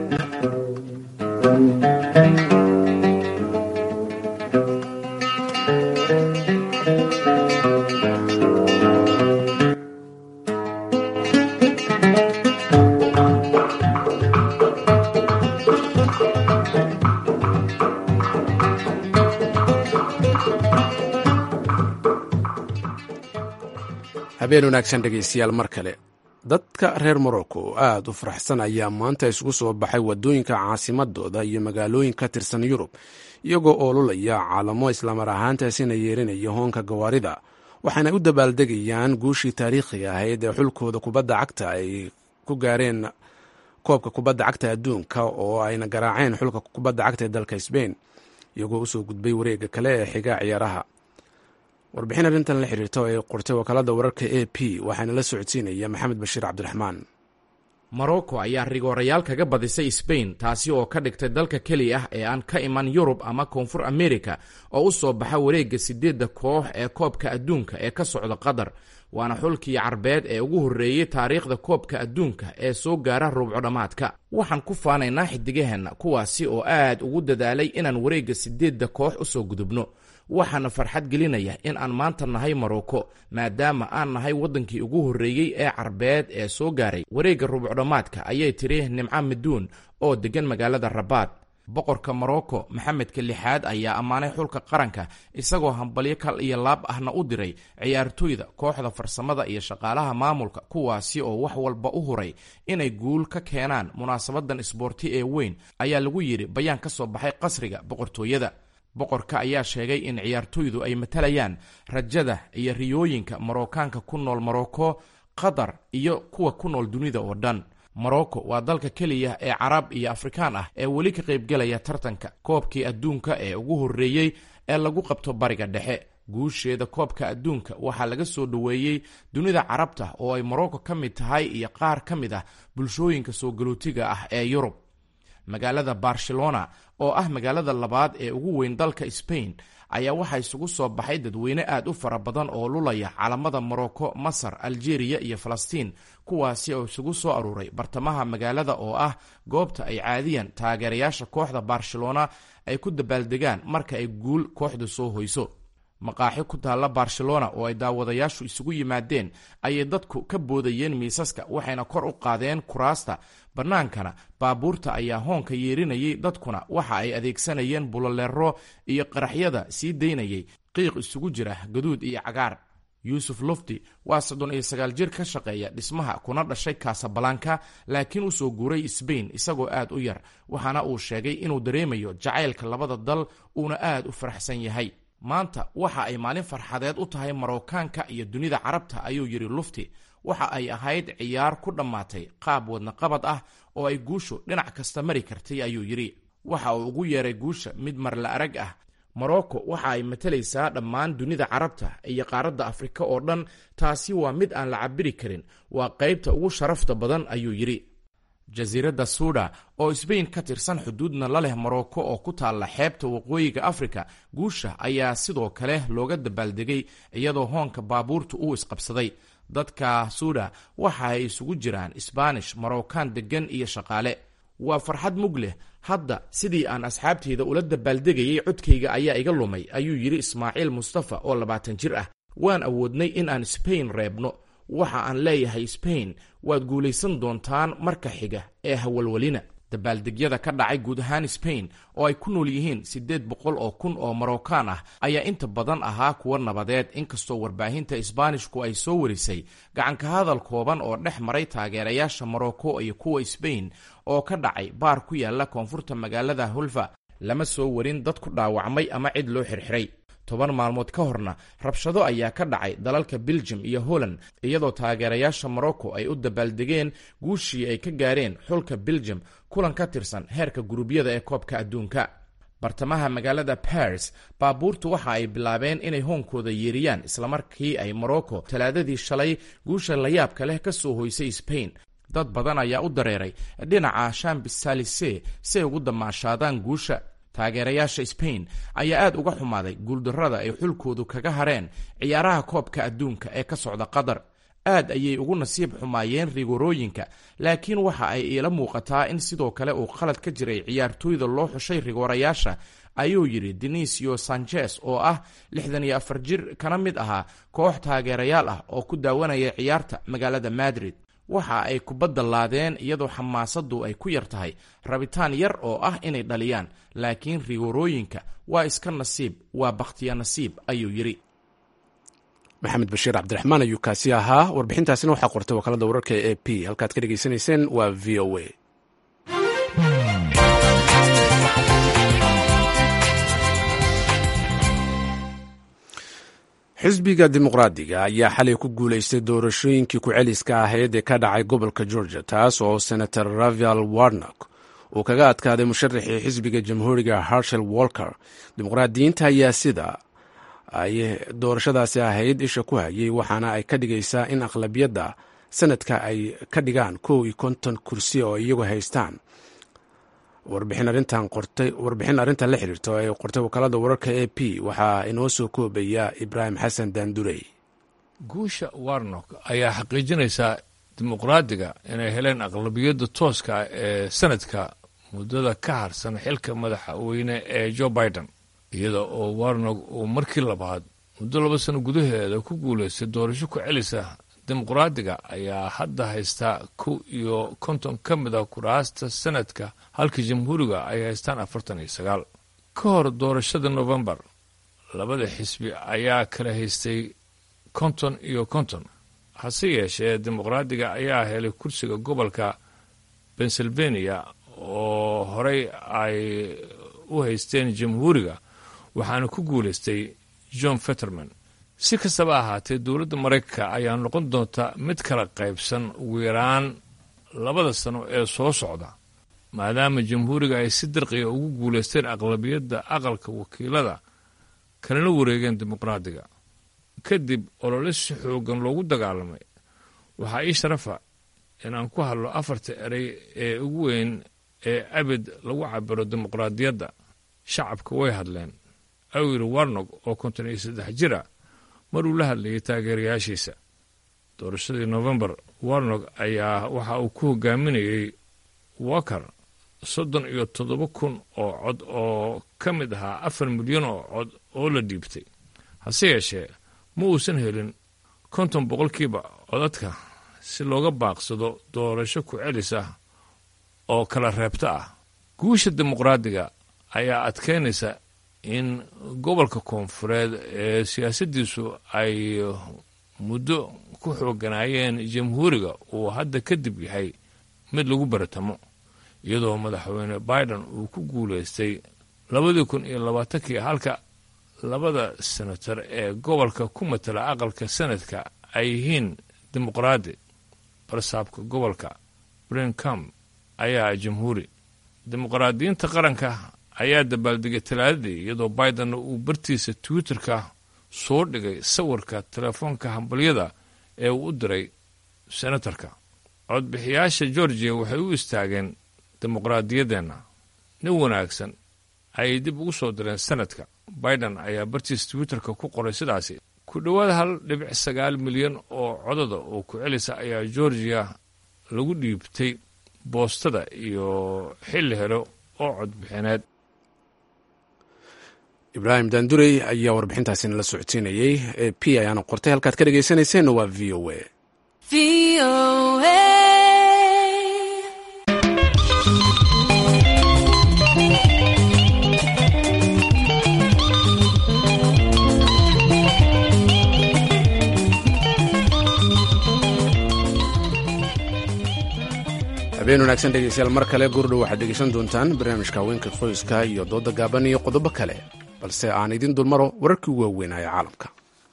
habeen wanaagsan dhegaystayaal mar kale dadka reer morocco oo aad u faraxsan ayaa maanta isugu soo baxay waddooyinka caasimadooda iyo magaalooyin ka tirsan yurub iyagoo oololaya caalamo islamar ahaantaasina yeerinaya hoonka gawaarida waxaana u dabaaldegayaan guushii taariikhiga ahayd ee xulkooda kubadda cagta ay ku gaareen koobka kubadda cagta adduunka oo ayna garaaceen xulka kubadda cagta ee dalka sbain iyagoo usoo gudbay wareega kale ee xiga ciyaaraha warbixin arrintan la xiriirta oo ay qortay wakaalada wararka a p waxaana la socodsiinaya maxamed bashiir cabdiraxmaan morocco ayaa rigoorayaal kaga badisay sbain taasi oo ka dhigtay dalka keli ah ee aan ka iman yurub ama koonfur america oo u soo baxa wareegga sideedda koox ee koobka adduunka ee ka socda qatar waana xulkii carbeed ee ugu horreeyey taariikhda koobka adduunka ee soo gaara ruubco dhammaadka waxaan ku faanaynaa xidigaheenna kuwaasi oo aad ugu dadaalay inaan wareegga sideedda koox u soo gudubno waxaana farxad gelinaya in aan maanta nahay morocco maadaama aan nahay waddankii ugu horreeyey ee carbeed ee soo gaaray wareegga rubucdhammaadka ayay tiri nimco maduun oo deggan magaalada rabaad boqorka morocco maxamedka lixaad ayaa ammaanay xulka qaranka isagoo hambalyo kal iyo laab ahna u diray ciyaartooyda kooxda farsamada iyo shaqaalaha maamulka kuwaasi oo wax walba u huray inay guul ka keenaan munaasabadan isboorti ee weyn ayaa lagu yidhi bayaan ka soo baxay qasriga boqortooyada boqorka ayaa sheegay in ciyaartooydu ay matalayaan rajada iyo riyooyinka marookaanka ku nool morocco qatar iyo kuwa ku nool dunida oo dhan morocco waa dalka keliya ee carab iyo afrikaan ah ee weli ka qaybgelaya tartanka koobkii adduunka ee ugu horreeyey ee lagu qabto bariga dhexe guusheeda koobka adduunka waxaa laga soo dhoweeyey dunida carabta oo ay morocco ka mid tahay iyo qaar ka mid ah bulshooyinka soo galootiga ah ee yurub magaalada barcelona oo ah magaalada labaad ee ugu weyn dalka spain ayaa waxaa isugu soo baxay dadweyne aad u fara badan oo lulaya calamada morocco masar algeria iyo falastiin kuwaasi oo isugu soo aruuray bartamaha magaalada oo ah goobta ay caadiyan taageerayaasha kooxda barcelona ay ku dabaaldegaan marka ay guul kooxdu soo hoyso maqaaxi ku taalla barcelona oo ay daawadayaashu isugu yimaadeen ayay dadku ka boodayeen miisaska waxayna kor u qaadeen kuraasta bannaankana baabuurta ayaa hoonka yeerinayay dadkuna waxa ay adeegsanayeen buloleero iyo qaraxyada sii daynayay qiiq isugu jira gaduud iyo cagaar yuusuf lufti waa soddon iyo sagaal jir ka shaqeeya dhismaha kuna dhashay kasabalanka laakiin u soo guuray sbain isagoo aad u yar waxaana uu sheegay inuu dareemayo jacaylka labada dal uuna aad u faraxsan yahay maanta waxa ay maalin farxadeed u tahay marookaanka iyo dunida carabta ayuu yidhi lufti waxa ay ahayd ciyaar ku dhammaatay qaab wadnaqabad ah oo ay guushu dhinac kasta mari kartay ayuu yidhi waxa uu ugu yeeray guusha mid marla arag ah morocco waxa ay matalaysaa dhammaan dunida carabta iyo qaaradda afrika oo dhan taasi waa mid aan la cabiri karin waa qaybta ugu sharafta badan ayuu yidhi jasiiradda suuda oo sbain ka tirsan xuduudna la leh morocco oo ku taalla xeebta waqooyiga afrika guusha ayaa sidoo kale looga dabaaldegay iyadoo hoonka baabuurta uu isqabsaday dadka suuda waxa ay isugu jiraan sbaanish marookaan deggan iyo shaqaale waa farxad mug leh hadda sidii aan asxaabteyda ula dabaaldegayay codkayga ayaa iga lumay ayuu yidhi ismaaciil mustafa oo labaatan jir ah waan awoodnay in aan sbain reebno waxa aan leeyahay sbain waad guulaysan doontaan marka xiga ee hawalwelina dabaaldegyada ka dhacay guud ahaan sbain oo ay ku nool yihiin siddeed boqol oo kun oo marookaan ah ayaa inta badan ahaa kuwa nabadeed inkastoo warbaahinta isbaanishku ay soo warisay gacanka hadal kooban oo dhex maray taageerayaasha morocco iyo kuwa sbain oo ka dhacay baar ku yaala koonfurta magaalada hulfa lama soo warin dad ku dhaawacmay ama cid loo xirxiray toban maalmood ka horna rabshado ayaa ka dhacay dalalka beljum iyo holland iyadoo taageerayaasha morocco ay u dabaaldegeen guushii ay ka gaareen xulka beljum kulan ka tirsan heerka guruubyada ee koobka adduunka bartamaha magaalada baris baabuurtu waxa ay bilaabeen inay hoonkooda yeeriyaan islamarkii ay morocco talaadadii shalay guusha layaabka leh ka soo hoysay sbain dad badan ayaa u dareeray dhinaca shambis salise si ay ugu damaashaadaan guusha taageerayaasha sbain ayaa aad uga xumaaday guuldarrada ay xulkoodu kaga hareen ciyaaraha koobka adduunka ee ka socda qatar aad ayay ugu nasiib xumaayeen rigorooyinka laakiin waxa ay iila muuqataa in sidoo kale uu khalad ka jiray ciyaartooyda loo xushay rigoorayaasha ayuu yidhi denisio sanchez oo ah lixdan iyo afar jir kana mid ahaa koox taageerayaal ah oo ku daawanaya ciyaarta magaalada madrid waxa ay kubadda laadeen iyadoo xamaasaddu ay ku yar tahay rabitaan yar oo ah inay dhaliyaan laakiin rigorooyinka waa iska nasiib waa bakhtiya nasiib ayuu yidhi maxamed bashiir cabdiraxmaan ayuu kaasi ahaa warbixintaasina waxaa qortay wakaalada wararka e p halkaad ka dhegaysanayseen waa v o a xisbiga dimuqraadiga ayaa xalay ku guulaystay doorashooyinkii ku-celiska ahayd ee ka dhacay gobolka georgia taas oo senator ravial warnock uu kaga adkaaday musharaxii xisbiga jamhuuriga harshel walker dimuqraadiyiinta ayaa sida ay doorashadaasi ahayd isha ku hayay waxaana ay ka dhigaysaa in aqlabiyadda sanadka ay ka dhigaan kow iyo konton kursi oo iyagu haystaan warbixin arrintan la xiriirta oo ay qortay wakaalada wararka a p waxaa inoo soo koobaya ibraahim xasan daandurey guusha warnock ayaa xaqiijinaysaa dimuqraadiga inay heleen aqlabiyadda tooska ee sanadka muddada ka harsan xilka madaxweyne ee joe biden iyada oo warnock uu markii labaad muddo laba sano gudaheeda ku guulaystay doorasho ku celisa dimuqraadiga ayaa hadda haystaa kow iyo konton ka mid a kuraasta sanadka halka jamhuuriga ay haystaan afartan iyo sagaal ka hor doorashada novembar labada xisbi ayaa kala haystay konton iyo konton hase yeeshee dimuqraadiga ayaa helay kursiga gobolka pennsylvania oo horey ay u haysteen jamhuuriga waxaana ku guulaystay john fetterman si kastaba ahaatee dowladda maraykanka ayaa noqon doonta mid kala qaybsan ugu yaraan labada sano ee soo socda maadaama jamhuuriga ay si dirqiga ugu guulaysteen aqlabiyadda aqalka wakiilada kalena wareegeen dimuqraadiga kadib olole si xoogan loogu dagaalamay waxaa ii sharafa inaan ku hadlo afarta erey ee ugu weyn ee abid lagu cabiro dimuqraadiyadda shacabka way hadleen awir warnog oo konton iyo saddex jira maruu la hadlayay taageerayaashiisa doorashadii novembar warnog ayaa waxa uu ku hogaaminayey walker soddon iyo toddoba kun oo cod oo ka mid ahaa afar milyan oo cod oo la dhiibtay hase yeeshee ma uusan helin konton boqolkiiba codadka si looga baaqsado doorasho ku celis ah oo kala reebta ah guusha dimuqraadiga ayaa adkeynaysa in gobolka koonfureed ee siyaasaddiisu ay muddo ku xooganaayeen jamhuuriga uu hadda kadib yahay mid lagu baratamo iyadoo madaxweyne biden uu ku guulaystay labadii kun iyo labaatankii halka labada senatar ee gobolka ku matala aqalka sanadka ay yihiin dimuqraadi barsaabka gobolka brincam ayaa jamhuuri dimuqraadiyiinta qaranka ayaa dabaaldegay talaadadii iyadoo bidenna uu bartiisa twitterka soo dhigay sawirka telefoonka hambalyada ee uu u diray senatarka codbixiyaasha georgiya waxay u istaageen dimuqraadiyaddeenna nin wanaagsan ayay dib ugu soo direen sanadka biden ayaa bartiisa twitterka ku qoray sidaasi ku dhowaad hal dhibic sagaal milyan oo codada oo ku celisa ayaa georgiya lagu dhiibtay boostada iyo xilli helo oo codbixineed ibraahim daandurey ayaa warbixintaasina la socodsiinayey ee p ayaana qortay halkaad ka dhegaysanayseena waa v o a habeen wanaagsan dhegeystayaal mar kale gurdhow waxaad dhegeysan doontaan barnaamijka haweenka qoyska iyo dooda gaaban iyo qodobo kale balse aan idin dulmaro wararkii ugu waaweynaya caalamka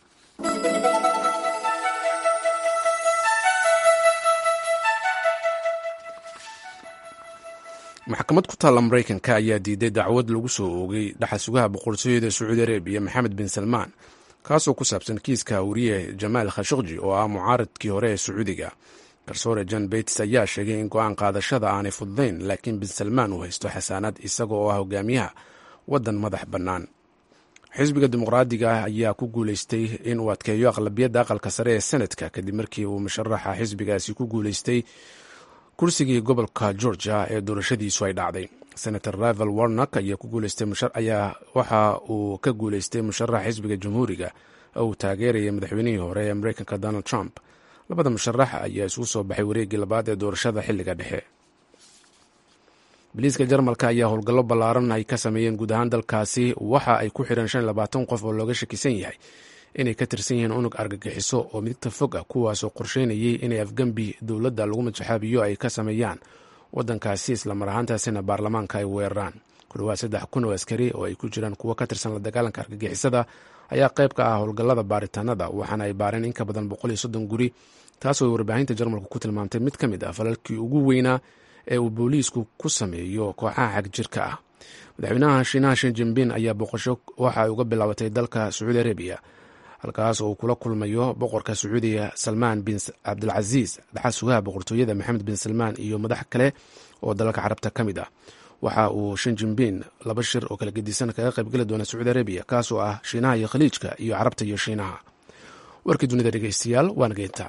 maxkamad ku taalla maraykanka ayaa diiday dacwad lagu soo oogay dhaxal sugaha boqortooyada sacuudi arabiya maxamed bin salmaan kaasoo ku saabsan kiiska wariye jamaal khashaqji oo ah mucaaradkii hore ee sacuudiga garsoore john bates ayaa sheegay in go-aan qaadashada aanay fududayn laakiin bin salmaan uu haysto xasaanad isaga oo ah hogaamiyaha waddan madax bannaan xisbiga dimuqraadiga ah ayaa ku guuleystay in uu adkeeyo aqlabiyadda aqalka sare ee senadka kadib markii uu musharaxa xisbigaasi ku guuleystay kursigii gobolka georgia ee doorashadiisu ay dhacday senator rival warnock ayaa waxa uu ka guuleystay musharax xisbiga jamhuuriga oo uu taageerayay madaxweynihii hore ee mareykanka donald trump labada musharax ayaa isugu soo baxay wareeggii labaad ee doorashada xilliga dhexe biliiska jarmalka ayaa howlgallo ballaaran ay ka sameeyeen guud ahaan dalkaasi waxa ay ku xireen shan labaatan qof oo looga shakisan yahay inay ka tirsan yihiin unug argagixiso oo midagta fog ah kuwaasoo qorsheynayay inay afgembi dowladda lagu majaxaabiyo ay ka sameeyaan waddankaasi islamar ahaantaasina baarlamaanka ay weeraraan ku dhawaad saddex kun oo askari oo ay ku jiraan kuwo ka tirsan la dagaalanka argagixisada ayaa qayb ka ah howlgallada baaritaanada waxaana ay baareen in ka badan boqol iyo soddon guri taasoo ay warbaahinta jarmalku ku tilmaamtay mid ka mid ah falalkii ugu weynaa ee uu booliisku ku sameeyo kooxaha xagjirka ah madaxweynaha shiinaha shin jinbin ayaa booqasho waxa ay uga bilaabatay dalka sacuudi arabiya halkaas oo uu kula kulmayo boqorka sacuudiga salmaan bin cabdilcasiis dhaxal sugaha boqortooyada maxamed bin salmaan iyo madax kale oo dalalka carabta ka mid ah waxa uu shin jinbin laba shir oo kala gedisan kaga qaybgeli doona sacuudi arabiya kaasoo ah shiinaha iyo khaliijka iyo carabta iyo shiinaha warkii dunida dhegeystayaal waana geyntaa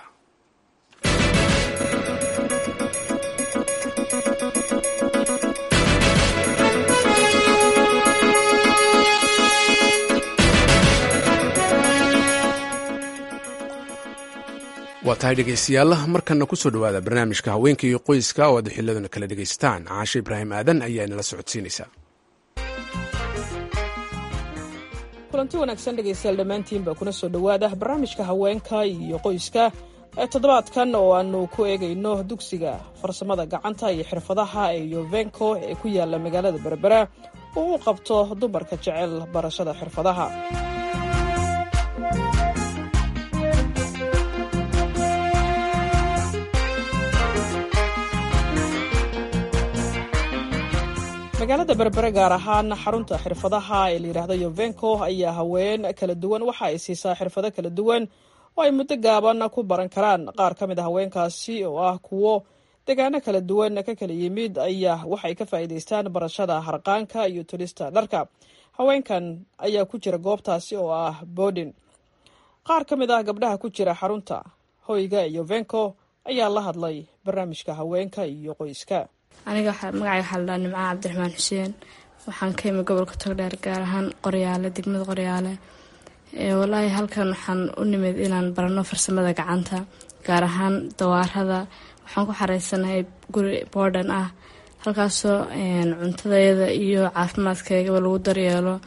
waa tahay dhegeystayaal markana kusoo dhowaada barnaamijka haweenka iyo qoyska oo aad xiladuna kala dhegaysataan caashe ibraahim aadan ayaa inala socodsiinaysaa kulanti wanaagsan dhegaystayaal dhammaantiinba kuna soo dhowaada barnaamijka haweenka iyo qoyska ee toddobaadkan oo aanu ku eegayno dugsiga farsamada gacanta iyo xirfadaha ee yovenko ee ku yaala magaalada berbera oo u qabto dumarka jecel barashada xirfadaha magaalada berbere gaar ahaan xarunta xirfadaha ee layidhaahdo yovenko ayaa haween kala duwan waxa ay siisaa xirfado kala duwan oo ay muddo gaaban ku baran karaan qaar ka mid a haweenkaasi oo ah kuwo degaano kala duwan ka kala yimid ayaa waxay ka faa'iidaystaan barashada harqaanka iyo tulista dharka haweenkan ayaa ku jira goobtaasi oo ah boodin qaar ka mid ah gabdhaha ku jira xarunta hoyga ee yovenko ayaa la hadlay barnaamijka haweenka iyo qoyska aniga magacay waxaa la dhaha nimcaha cabdiraxmaan xuseen waxaan ka imi gobolka togdheer gaar ahaan qoryaale degmada qoryaale walaahi halkan waxaan u nimid inaan barano farsamada gacanta gaar ahaan dawaarada waxaan ku xareysanahay guri boodhan ah halkaasoo cuntadayada iyo caafimaadkaygaba lagu daryeelo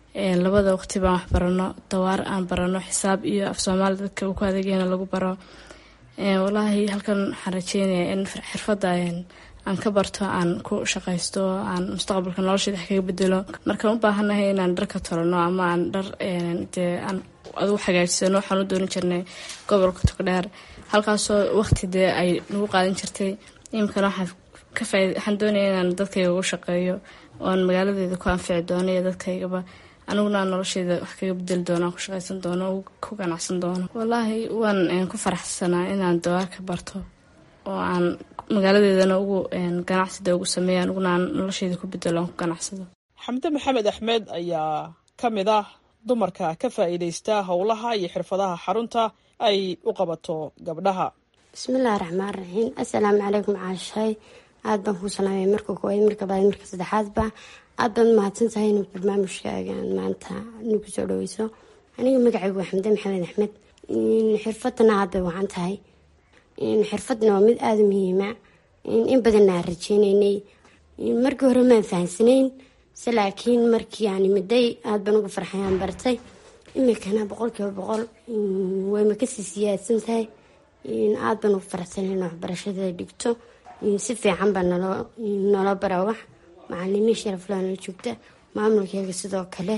labada waqti baan wax barano dawaar aan barano xisaab iyo af soomaali dadka ku adeegayna lagu baro walaahi halkan waxaan rajeynayaa in xirfadda aan ka barto aan ku shaqaysto aan mustaqbalka nolosheeda wax kaga bedelo markaan u baahanahay inaan dhar ka tolano ama aan dhar dee aan adu hagaajisano waxaan u dooni jirnay gobolka togdheer halkaasoo waqti dee ay nagu qaadan jirtay iminkana waxaan ka faaid waxaan doonaya inaan dadkayga ugu shaqeeyo oan magaaladeeda ku anfici doono iyo dadkaygaba aniguna aan nolosheeda wax kaga bedeli doono aan ku shaqaysan doono ku ganacsan doono wallaahi waan ku faraxsanaa inaan dawaarka barto oo aan magaaladeedana ugu ganacsida ugu sameeya aniguna aan nolosheeda ku bedelo aan ku ganacsado xamde maxamed axmed ayaa ka mid ah dumarka ka faa'iidaysta howlaha iyo xirfadaha xarunta ay u qabato gabdhaha bismillahi raxmaan raxiim assalaamu calaykum caashay aada baan kuu salaamay marka koowaad marka labaad marka saddexaadba aada baad mahadsan tahay inuu barnaamijkaagan maanta nagu soo dhaweyso aniga magacaygu waa xamde maxamed axmed xirfadana aada bay wacan tahay xirfadna waa mid aada u muhiima in badanna aan rajeyneynay markii hore maan fahansanayn se laakiin markii aan imiday aada baan uga farxay aan bartay imikana boqolkiiba boqol wayma kasii siyaadsan tahay aada baan uga faraxsanay in waxbarashada dhigto si fiican baa naloo naloo baraa wax macalimiin sharaflaa nala joogta maamulkeega sidoo kale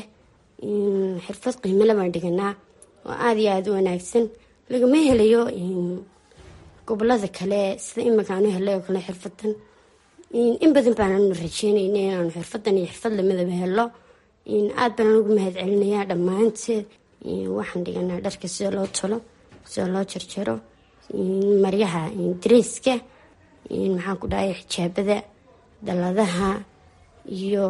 xirfad qiimale baan dhiganaa oo aada iyo aada u wanaagsan lagama helayo gobolada kale sida imika aanu helay oo kale xirfadan in badan baananu rajeynayna inaanu xirfadan iyo xirfad lamadaba helo aada baan anugu mahad celinayaa dhammaanteed waxaan dhiganaa dharka sida loo tolo sida loo jarjaro maryaha dareyska maxaan ku dhahay xijaabada dalladaha iyo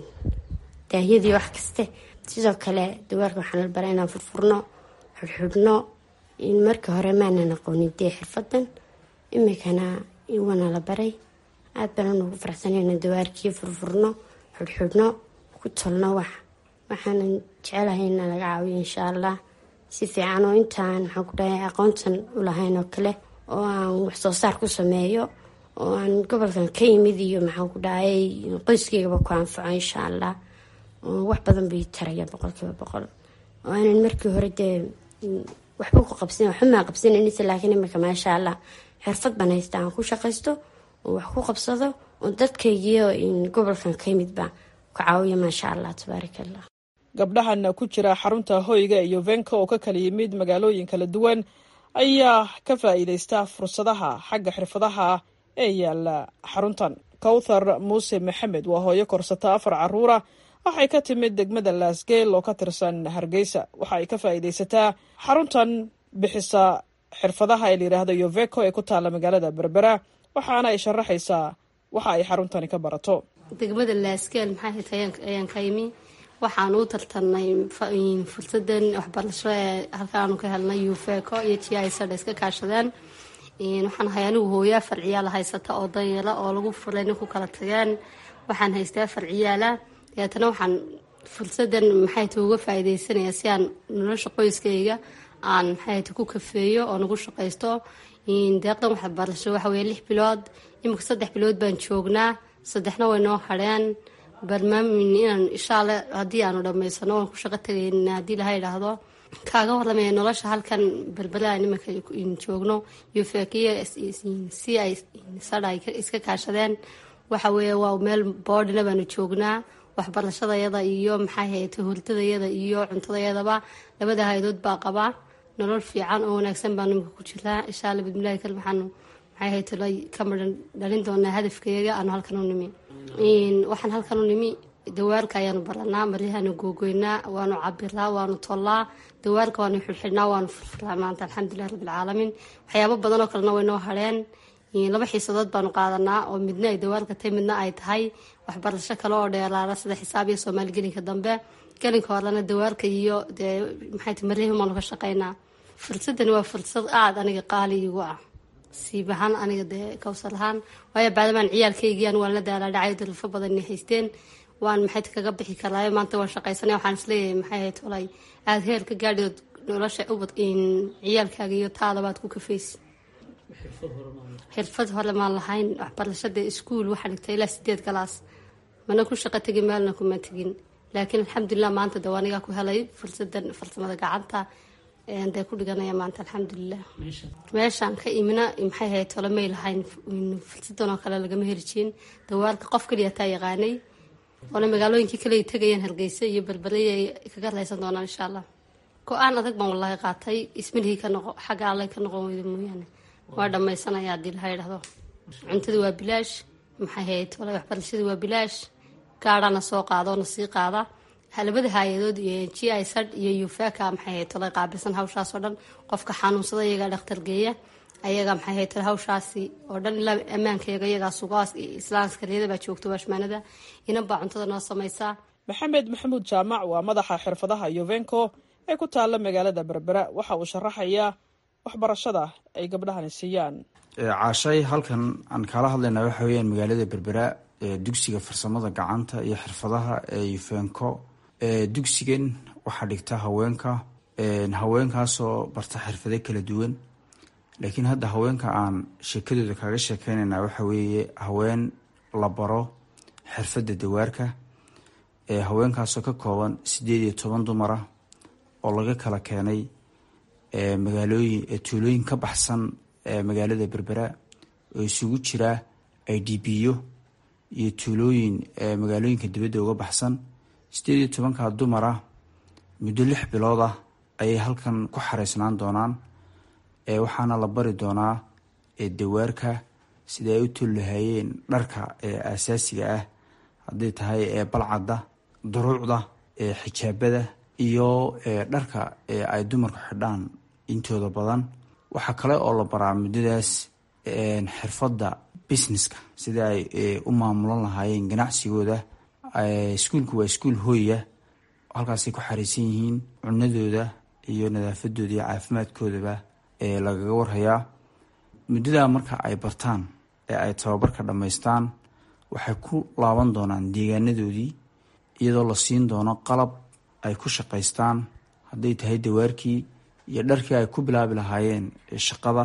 daahyadii wax kaste sidoo kale dawaarka waxaan la baraa inaan furfurno xudxudhno marka hore maanan aqoonin dee xirfadan imikana waana la baray aada baan anugu faraxsanayna dawaarkii furfurno xudxudhno ku tolno wax waxaanan jecelahay ina laga caawiyo insha allah si fiican oo intaan maxaan ku dhahay aqoontan u lahayn oo kale oo aan waxsoo saar ku sameeyo oo aan gobolkan ka yimid iyo maxaan ku dhahay qoyskeygaba ku anfaco insha allah wax badan bay taraya boqolkiiba boqol oo aanan markii hore dee waxba ku qabsan waxba maa qabsananisa laakiin imika maasha allah xirfad baan haysta aan ku shaqaysto oo wax ku qabsado oo dadkaygiyo gobolkan ka yimidba ku caawiyo maasha allah tabaaraka allah gabdhahan ku jira xarunta hoyga iyo venka oo ka kala yimid magaalooyin kala duwan ayaa ka faa'iidaysta fursadaha xagga xirfadaha ee yaala xaruntan kowthar muuse maxamed waa hooyo korsata afar caruura waxay ka timid degmada laasgeel oo ka tirsan hargeysa waxa ay ka faa'iidaysataa xaruntan bixisa xirfadaha ee layidhaahdo yoveco ee ku taalla magaalada berbera waxaana ay sharaxaysaa waxa ay xaruntani ka barato degmada laasgeel maxay tahay ayaan ka yimi waxaan u tartanay fursadan waxbarasho ee halkaanu ka helnay yufeco iyo t i sada iska kaashadeen waxaan ahay anigu hooyo afar ciyaala haysata oo danyala oo lagu fulay nin ku kala tageen waxaan haystaa afar ciyaala deetana waxaan fursadan maxayta uga faa'iidaysanaya si aan nolosha qoyskayga aan maxayta ku kafeeyo oo nagu shaqaysto deeqdan waxbarasho waxa weye lix bilood imika saddex bilood baan joognaa saddexna way noo hadheen barnaamij inaan inshaalla haddii aanu dhammaysano waan ku shaqo tagayna haddii laha idhaahdo kaaga warramaya nolosha halkan berbera nimanka joogno yufekiyo si ay sadha ay iska kaashadeen waxa weeye waa meel boodhina baanu joognaa waxbarashadayada iyo maxay hayta hurdadayada iyo cuntadayadaba labada haydood baa qabaa nolol fiican oo wanaagsan baa nimanka ku jiraa insha alla bismillahi kale waxaanu maxay hayta ka maran dhalin doonaa hadafkeega aanu halkan u nimi waxaan halkan u nimi dawaalka ayaanu baranaa maryahaanu googoynaa waanu cabiraa waanu tollaa dawaalka waanu xidxidhnaa waanu furfuraa maanta alxamdulilah rabbilcaalamiin waxyaabo badanoo kalena way noo hadheen laba xiisadood baanu qaadanaa oo midna ay dawaalka tahay midna ay tahay waxbarasho kale oo dheeraara sida xisaab iyo soomaali gelinka dambe gelinka horena dawaalka iyo dee maxay maryahi baanu ka shaqaynaa fursadani waa fursad aada aniga qaali igu ah siibahaan aniga dee kawsar ahaan waayo baadamaan ciyaalkaygiian waan la daalaa dhacay dalfo badan inay haysteen waan maxay kaga bixi karaayo maanta waan shaqaysanay waxaan isleeyahay maxay ahayd olay aada heer ka gaadhidood nolosha ubad ciyaalkaaga iyo taadabaad ku kafaysi xirfad hore maan lahayn waxbarashada iskuul waxaa dhigtay ilaa sideed galaas mana ku shaqo tegin maalna kuma tegin laakiin alxamdulilah maanta de anigaa ku helay fursadan farsamada gacanta dee ku dhiganaya maanta alxamdulilah meeshaan ka imina maxay ahayd tole may lahayn fursadan oo kale lagama heli jirin dawaalka qof kaliya taa yaqaanay oona magaalooyinkii kale ay tegayaan hargeysa iyo balbalay ay kaga raysan doonaan insha allah go-aan adag baan wallaahi qaatay ismilihii ka noqo xagga alle ka noqon weydo mooyaane waa dhammaysanaya haddii laha idhahdo cuntada waa bilaash maxay ahayd tole waxbarashada waa bilaash gaadhana soo qaada oona sii qaada labada hay-adood iyo g i sad iyo ufaka maxay ahayd tole qaabilsan hawshaas oo dhan qofka xanuunsada iyagaa dhakhtar geeya ayaga maxay ahayd tole hawshaasi oo dhan ilaa ammaankayaga iyagaa sugaas islaamskariyada baa joogta waashmaanada inan baa cuntada noo samaysaa maxamed maxamuud jaamac waa madaxa xirfadaha yuvenco ee ku taalla magaalada berbera waxa uu sharaxayaa waxbarashada ay gabdhahani siiyaan caashay halkan aan kaala hadlaynaa waxa weyaan magaalada berbera dugsiga farsamada gacanta iyo xirfadaha ee yufenco dugsigan waxaa dhigta haweenka haweenkaasoo barta xirfado kala duwan laakiin hadda haweenka aan sheekadooda kaga sheekeynayna waxa weeye haween la baro xirfadda dawaarka haweenkaasoo ka kooban sideed iyo toban dumara oo laga kala keenay magaalooyin tuulooyin ka baxsan magaalada berbera oo isugu jira i d b yo iyo tuulooyin magaalooyinka dibadda uga baxsan sideed iyo tobanka dumara muddo lix bilood ah ayay halkan ku xareysnaan doonaan waxaana la bari doonaa dawaarka sida ay u tolahayeen dharka asaasiga ah hadday tahay balcadda duruucda xijaabada iyo dharka ay dumarku xidhaan intooda badan waxaa kale oo la baraa muddadaas xirfadda businesska sida ay u maamulan lahaayeen ganacsigooda iskuulku waa iskuul hooya halkaasay ku xariisan yihiin cunadooda iyo nadaafadooda iyo caafimaadkoodaba lagaga warhayaa muddadaa marka ay bartaan ee ay tababarka dhammaystaan waxay ku laaban doonaan deegaanadoodii iyadoo la siin doono qalab ay ku shaqaystaan hadday tahay dawaarkii iyo dharkii ay ku bilaabi lahaayeen shaqada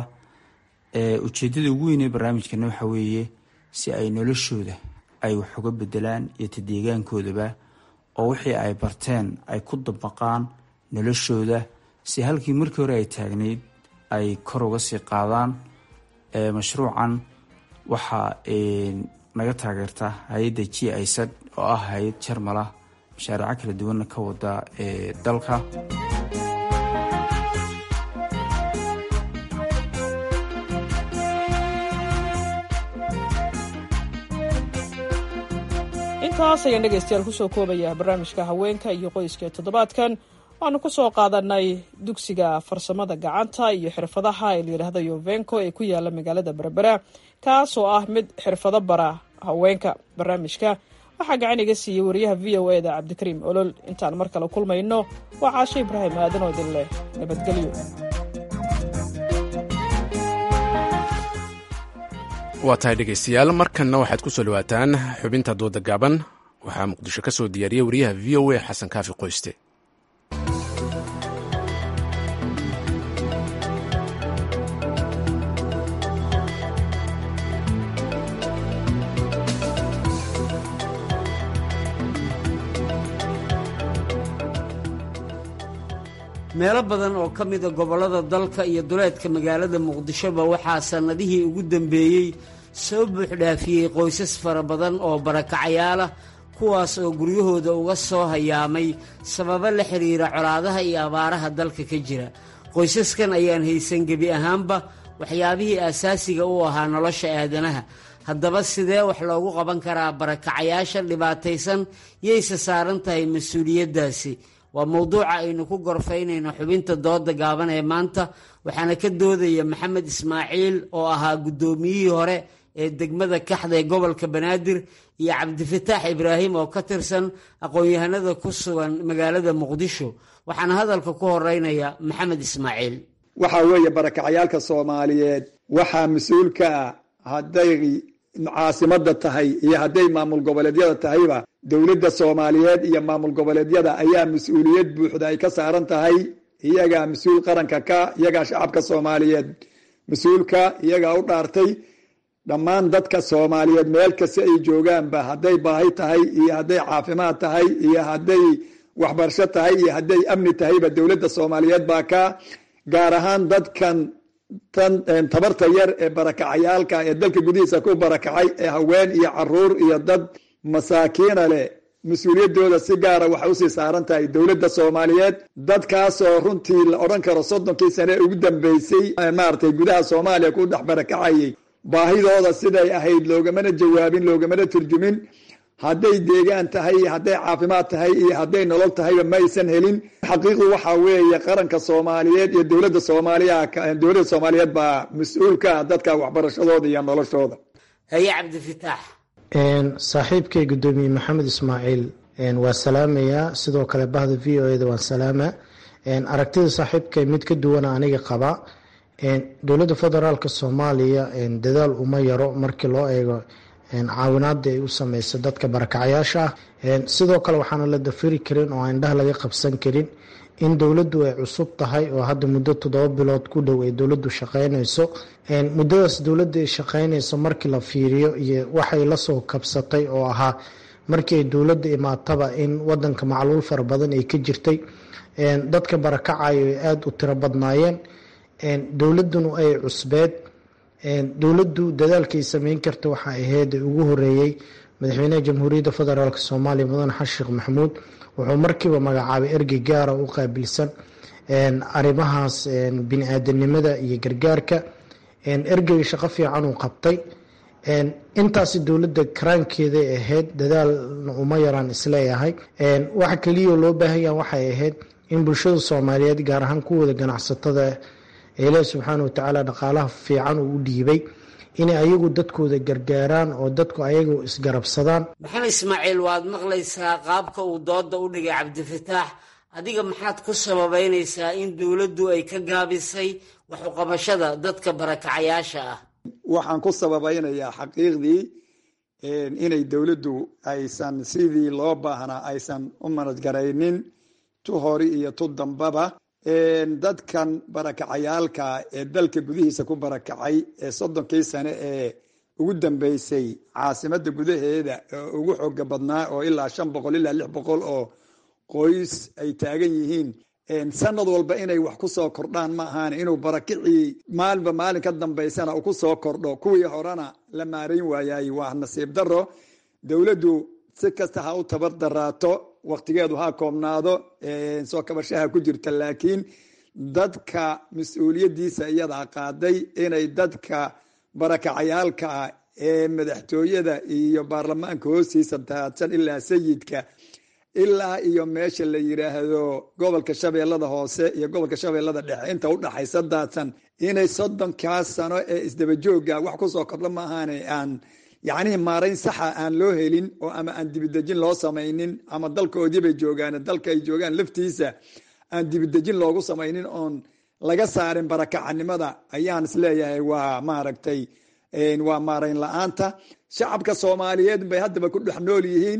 ujeedada ugu weynee barnaamijkana waxa weeye si ay noloshooda ay wax uga bedelaan iyo ta deegaankoodaba oo wixii ay barteen ay ku dabaqaan noloshooda si halkii markii hore ay taagnayd ay kor uga sii qaadaan mashruucan waxaa naga taageerta hay-adda g isad oo ah hay-ad jarmal ah mashaariico kala duwanna ka wada dalka intaas ayaan dhegaystayaal kusoo koobaya barnaamijka haweenka iyo qoyska ee toddobaadkan waanu ku soo qaadanay dugsiga farsamada gacanta iyo xirfadaha ee layidhaahda yovenco ee ku yaala magaalada berbera kaasoo ah mid xirfado bara haweenka barnaamijka waxaa gacan iga siiyey wariyaha v o e da cabdikariim olol intaan mar kale kulmayno waa caashe ibraahim aadan oo idin leh nabadgelyo waa tahay dhegaystayaal markanna waxaad ku soo dhawaataan xubinta dooda gaaban waxaa muqdisho ka soo diyaariyey wariyaha v o a xasan kaafi qoyste meelo badan oo ka mida gobollada dalka iyo duleedka magaalada muqdishoba waxaa sannadihii ugu dambeeyey soo buuxdhaafiyey qoysas fara badan oo barakacayaalah kuwaas oo guryahooda uga soo hayaamay sababo la xidhiira colaadaha iyo abaaraha dalka ka jira qoysaskan ayaan haysan gebi ahaanba waxyaabihii aasaasiga u ahaa nolosha aadanaha haddaba sidee wax loogu qaban karaa barakacayaasha dhibaataysan yayse saaran tahay mas-uuliyaddaasi waa mowduuca aynu ku gorfaynayno xubinta dooda gaaban ee maanta waxaana ka doodaya maxamed ismaaciil oo ahaa guddoomiyihii hore ee degmada kaxda ee gobolka banaadir iyo cabdifataax ibraahim oo ka tirsan aqoon-yahanada ku sugan magaalada muqdisho waxaana hadalka ku horeynaya maxamed ismaaciil waxaa weeye barakacayaalka soomaaliyeed waxaa mas-uul ka ah hadday caasimada tahay iyo hadday maamul goboleedyada tahayba dowladda soomaaliyeed iyo maamul goboleedyada ayaa mas-uuliyad buuxda ay ka saaran tahay iyagaa mas-uul qaranka ka iyagaa shacabka soomaaliyeed mas-uulka iyagaa u dhaartay dhammaan dadka soomaaliyeed meel kasta ay joogaanba hadday baahi tahay iyo hadday caafimaad tahay iyo hadday waxbarasho tahay iyo hadday amni tahayba dowladda soomaaliyeed baa ka gaar ahaan dadkan tan tabarta yar ee barakacayaalka ee dalka gudihiisa ku barakacay ee haween iyo caruur iyo dad masaakiina leh mas-uuliyaddooda si gaara waxay usii saaran tahay dowladda soomaaliyeed dadkaasoo runtii la odhan karo soddonkii sane ee ugu dambeysay maaragtay gudaha soomaaliya ku dhex barakacayay baahidooda siday ahayd loogamana jawaabin loogamana turjumin hadday deegaan tahay iyo hadday caafimaad tahay iyo hadday nolol tahayba ma aysan helin xaqiiqdu waxaa weeye qaranka soomaaliyeed iyo dowladda soomaaliya dowladda soomaaliyeed baa mas-uulka ah dadka waxbarashadooda iyo noloshooda haye cabdifitaax saaxiibkay guddoomiye maxamed ismaaciil waa salaamayaa sidoo kale bahda v o eda waan salaama aragtida saaxiibkay mid ka duwana aniga qaba dowladda federaalka soomaaliya dadaal uma yaro markii loo eego caawinaada ay u sameyso dadka barakacyaasha ah sidoo kale waxaana la dafiri karin oo indhaha laga qabsan karin in dowladdu ay cusub tahay oo hadda muddo toddoba bilood ku dhow ay dowladdu shaqeynayso muddadaas dowladda ay shaqeynayso markii la fiiriyo iyo waxay lasoo kabsatay oo ahaa markii ay dowladda imaataba in wadanka macluul fara badan ay ka jirtay dadka barakacayo ay aada u tiro badnaayeen dowladduna ay cusbeed dowladdu dadaalkay sameyn karta waxaa ahayd ugu horeeyey madaxweynaha jamhuuriyadda federaalk soomaaliya mudane xasan sheekh maxamuud wuxuu markiiba magacaabay ergey gaara u qaabilsan arrimahaas bini-aadanimada iyo gargaarka ergeyga shaqo fiican uu qabtay intaasi dowladda karaankeeday ahayd dadaalna uma yaraan isleeyahay waxa keliya loo baahanya waxay ahayd in bulshada soomaaliyeed gaar ahaan kuwooda ganacsatada ilaahi subxaana watacaala dhaqaalaha fiican uu u dhiibay inay ayagu dadkooda gargaaraan oo dadku ayagu isgarabsadaan maxamed ismaaciil waad maqlaysaa qaabka uu dooda u dhigay cabdifataax adiga maxaad ku sababeynaysaa in dowladdu ay ka gaabisay waxuqabashada dadka barakacayaasha ah waxaan ku sababeynayaa xaqiiqdii inay dowladdu aysan sidii loo baahnaa aysan u manadgaraynin tu hori iyo tu dambaba dadkan barakacayaalka ee dalka gudihiisa ku barakacay ee soddonkii sane ee ugu dambeysay caasimadda gudaheeda oo ugu xooga badnaa oo ilaa shan boqol ilaa lix boqol oo qoys ay taagan yihiin sanad walba inay wax ku soo kordhaan ma ahaan inuu barakicii maalinba maalin ka dambaysana uu ku soo kordho kuwii horena la maarayn waayay waa nasiib daro dowladdu si kasta ha u tabar daraato waktigeedu ha koobnaado soo kabashaha ku jirta laakiin dadka mas-uuliyadiisa iyadaa qaaday inay dadka barakacayaalka ah ee madaxtooyada iyo baarlamaanka hoostiisa daadsan ilaa sayidka ilaa iyo meesha la yiraahdo gobolka shabeellada hoose iyo gobolka shabeellada dhexe inta u dhaxaysa daadsan inay soddonkaas sano ee isdabajooga wax kusoo kordho maahaane aan yacnihii maarayn saxa aan loo helin oo ama aan dibidejin loo samaynin ama dalkoodii bay joogaan dalka ay joogaan laftiisa aan dibidejin loogu samaynin oon laga saarin barakacanimada ayaan isleeyahay waa maaragtay waa maarayn la-aanta shacabka soomaaliyeed bay haddaba ku dhex nool yihiin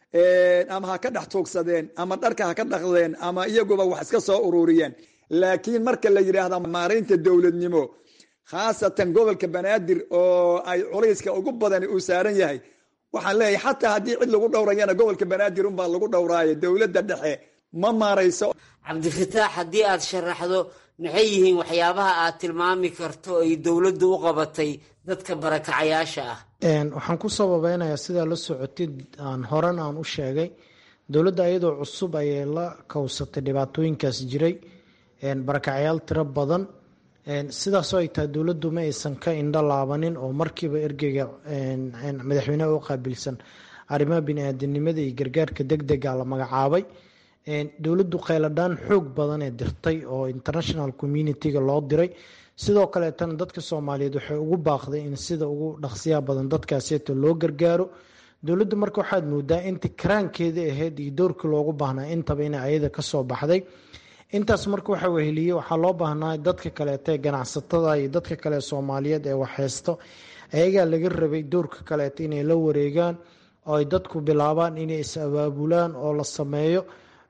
ama ha ka dhex tuugsadeen ama dharka ha ka dhaqdeen ama iyaguba wax iska soo ururiyeen laakiin marka la yidhaahda maaraynta dowladnimo khaasatan gobolka banaadir oo ay culayska ugu badan uu saaran yahay waxaan leeyahay xataa haddii cid lagu dhowrayana gobolka banaadir unbaa lagu dhowraayo dowladda dhexe ma maarayso cabdifataax haddii aad sharaxdo maxay yihiin waxyaabaha aad tilmaami karto ay dowladdu u qabatay dadka barakacayaasha ah waxaan ku sababeynayaa sidaa la socotid aan horan aan u sheegay dowladda iyadoo cusub ayay la kowsatay dhibaatooyinkaas jiray barakacayaal tiro badan sidaasoo ay tahay dowladdu ma aysan ka indho laabanin oo markiiba ergeyga madaxweyneha u qaabilsan arrimaha bini-aadanimada iyo gargaarka deg dega la magacaabay dowladdu kheyladhaan xoog badan ee dirtay oo international communitiga loo diray sidoo kaleetana dadka soomaaliyeed waxay ugu baaqday in sida ugu dhaqsiyaha badan dadkaaseeto loo gargaaro dowladdu marka waxaad moodaa inta karaankeeda ahayd iyo doorkii loogu baahnaa intaba ina ayada kasoo baxday intaas marka waxa weheliye waxaa loo baahnaa dadka kaleeta ee ganacsatada iyo dadka kale soomaaliyeed ee waxheysto ayagaa laga rabay doorka kaleeta inay la wareegaan oo ay dadku bilaabaan inay is abaabulaan oo la sameeyo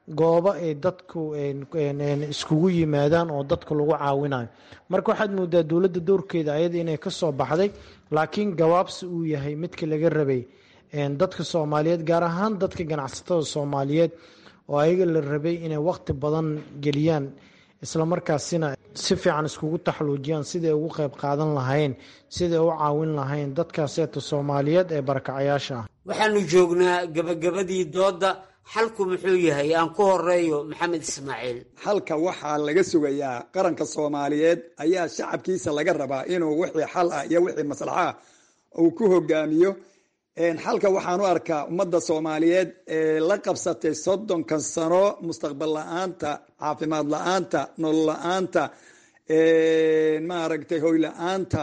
goobo ay dadku iskugu yimaadaan oo dadka lagu caawinayo marka waxaad moodaa dowladda doorkeeda ayada inay kasoo baxday laakiin gabaabsi uu yahay midka laga rabay dadka soomaaliyeed gaar ahaan dadka ganacsatada soomaaliyeed oo ayaga la rabay inay waqti badan geliyaan islamarkaasina si fiican iskugu taxluujiyaan siday ugu qayb qaadan lahayn siday u caawin lahayn dadkaaseeta soomaaliyeed ee barakacayaasha ah waxaanu joognaa gabagabadii doodda xalku muxuu yahay aan ku horeeyo maxamed ismaaciil xalka waxaa laga sugayaa qaranka soomaaliyeed ayaa shacabkiisa laga rabaa inuu wixii xal ah iyo wixii maslaxa ah uu ku hogaamiyo xalka waxaan u arkaa ummadda soomaaliyeed ee la qabsatay soddonkan sano mustaqbal la-aanta caafimaad la-aanta nolol la-aanta maaragtay hoy la-aanta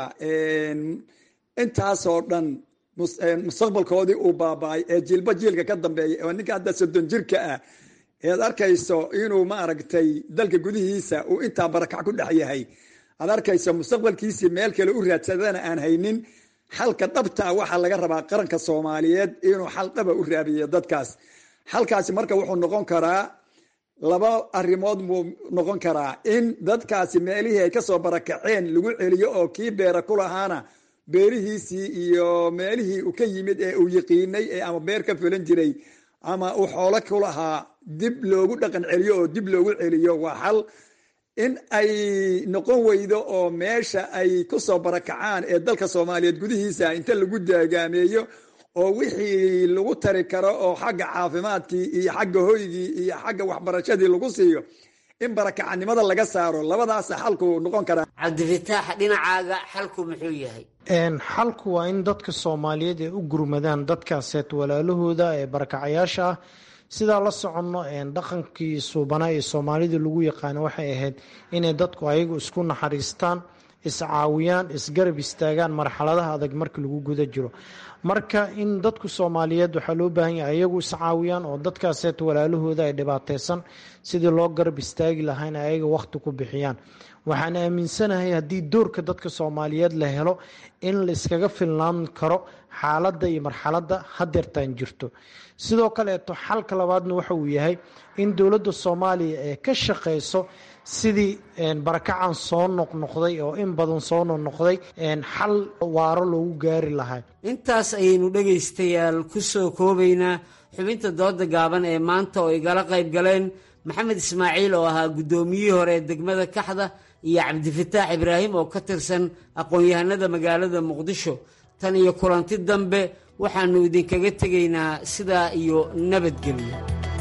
intaasoo dhan mustaqbalkoodii uu baaba-ay ee jiilba jiilka ka dambeeya oo ninka hadda soddon jirka ah ead arkayso inuu maaragtay dalka gudihiisa uu intaa barakac ku dhex yahay aad arkayso mustaqbalkiisii meel kale u raadsadana aan haynin xalka dhabtaa waxaa laga rabaa qaranka soomaaliyeed inuu xal dhaba u raabiyo dadkaas xalkaasi marka wuxuu noqon karaa laba arrimood buu noqon karaa in dadkaasi meelihii ay kasoo barakaceen lagu celiyo oo kii beera ku lahaana beerihiisii iyo meelihii uu ka yimid ee uu yiqiinay ee ama beer ka fulan jiray ama uu xoolo ku lahaa dib loogu dhaqan celiyo oo dib loogu celiyo waa xal in ay noqon weydo oo meesha ay kusoo barakacaan ee dalka soomaaliyeed gudihiisa inta lagu daagaameeyo oo wixii lagu tari karo oo xagga caafimaadkii iyo xagga hoygii iyo xagga waxbarashadii lagu siiyo in barakacanimada laga saaro labadaasa xalku noqon karaa cabdifataax dhinacaaga xalku muxuu yahay xalku waa in dadka soomaaliyeed ay u gurmadaan dadkaaseet walaalahooda ee barakacayaasha ah sidaa la soconno dhaqankii suubanaa ee soomaalida lagu yaqaano waxay ahayd inay dadku ayagu isku naxariistaan iscaawiyaan isgarab istaagaan marxaladaha adag marka lagu guda jiro marka in dadku soomaaliyeed waxaa loo baahan yahay ayagu iscaawiyaan oo dadkaaseet walaalahooda ay dhibaateysan sidii loo garab istaagi lahaa in ayaga waqti ku bixiyaan waxaan aaminsanahay haddii doorka dadka soomaaliyeed la helo in la iskaga filnaan karo xaaladda iyo marxaladda hadeertaan jirto sidoo kaleeto xalka labaadna waxa uu yahay in dowladda soomaaliya ee ka shaqeyso sidii barakacan soo noqnoqday oo in badan soo noqnoqday xal waaro loogu gaari lahaa intaas ayaynu dhegaystayaal ku soo koobaynaa xubinta dooda gaaban ee maanta oo igala qayb galeen maxamed ismaaciil oo ahaa guddoomiyihii hore ee degmada kaxda iyo cabdifataax ibraahim oo ka tirsan aqoon-yahanada magaalada muqdisho tan iyo kulanti dambe waxaannu idinkaga tegaynaa sidaa iyo nabadgelyo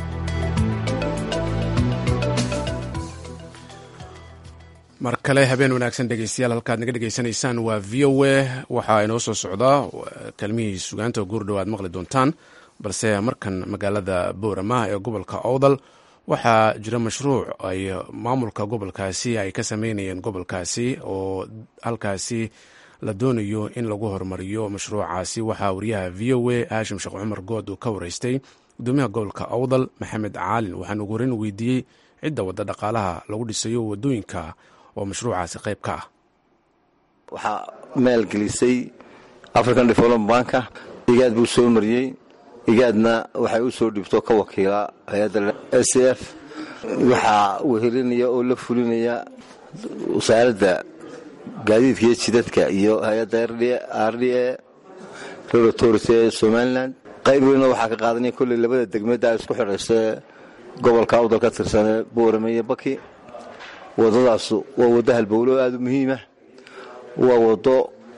mar kale habeen wanaagsan dhegeystayaal halkaad naga dhegeysanaysaan waa v o a waxaa inoo soo socdaa kelmihii sugaanta guurdhow aad maqli doontaan balse markan magaalada boorama ee gobolka owdal waxaa jira mashruuc ay maamulka gobolkaasi ay ka sameynayeen gobolkaasi oo halkaasi la doonayo in lagu horumariyo mashruucaasi waxaa wariyaha v o a haashim sheekh cumar good uu ka wareystay gudoomiyaha gobolka owdal maxamed caalin waxaan ugu horeyn weydiiyey cidda wadda dhaqaalaha lagu dhisayo wadooyinka oo mashruucaasi qayb ka ah waxaa maalgelisay african development banka igaad buu soo mariyey igaadna waxay u soo dhibto ka wakiila hay-adda s f waxaa wehelinaya oo la fulinaya wasaaradda gaadiidka iyo jidadka iyo hay-adda r d a road authority ee somalilan qayb weyna waxaa ka qaadanaya kolley labada degmada isku xidhaysee gobolka awdal ka tirsanee boorame iyo baki waddadaasu waa waddo halbowlo aada u muhiimah waa waddo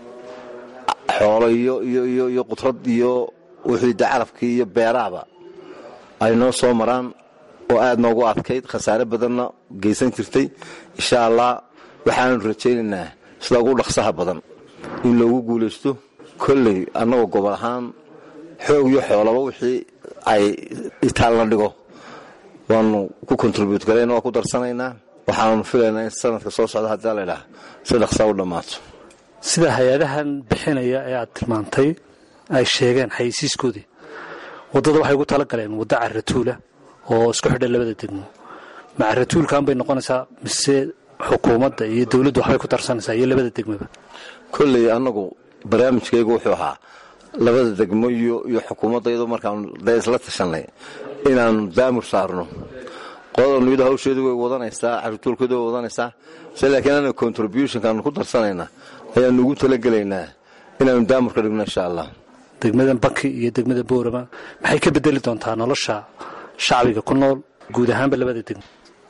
xoolo iyo qudrad iyo wixiida carabkii iyo beerahaba ay noo soo maraan oo aad noogu adkayd khasaare badanna geysan jirtay insha allah waxaanu rajaynaynaa sida ugu dhaqsaha badan in loogu guulaysto kolley annagoo gobol ahaan xoog iyo xoolaba wixii ay itaalna dhigo waanu ku kontribut garayna waa ku darsanaynaa waxaanu filaynaa in sanadka soo socda haddii laydhaah si dhaqsaa u dhammaato sida hay-adahan bixinaya ee aad tilmaantay ay sheegeen xayeysiiskoodii waddada waxay ugu tala galeen waddo caratuula oo isku xidha labada degmo ma caratuulkan bay noqonaysaa mise xukuumadda iyo dowladdu waxbay ku darsanaysaa iyo labada degmoba kolley annagu barnaamijkaygu wuxuu ahaa labada degmo iyo xukuumadda iyadoo markaanu dee isla tashanay inaannu daamur saarno qolada nuyada hawsheedu way wadanaysaa caruurtuulkeedu way wadanaysaa se laakiin anaga contributionkaanu ku darsanayna ayaanu ugu talagelaynaa inaanu daamur ka dhigno insha allah degmada baki iyo degmada boorama maxay ka bedeli doontaa nolosha shacbiga ku nool guud ahaanba labada degmo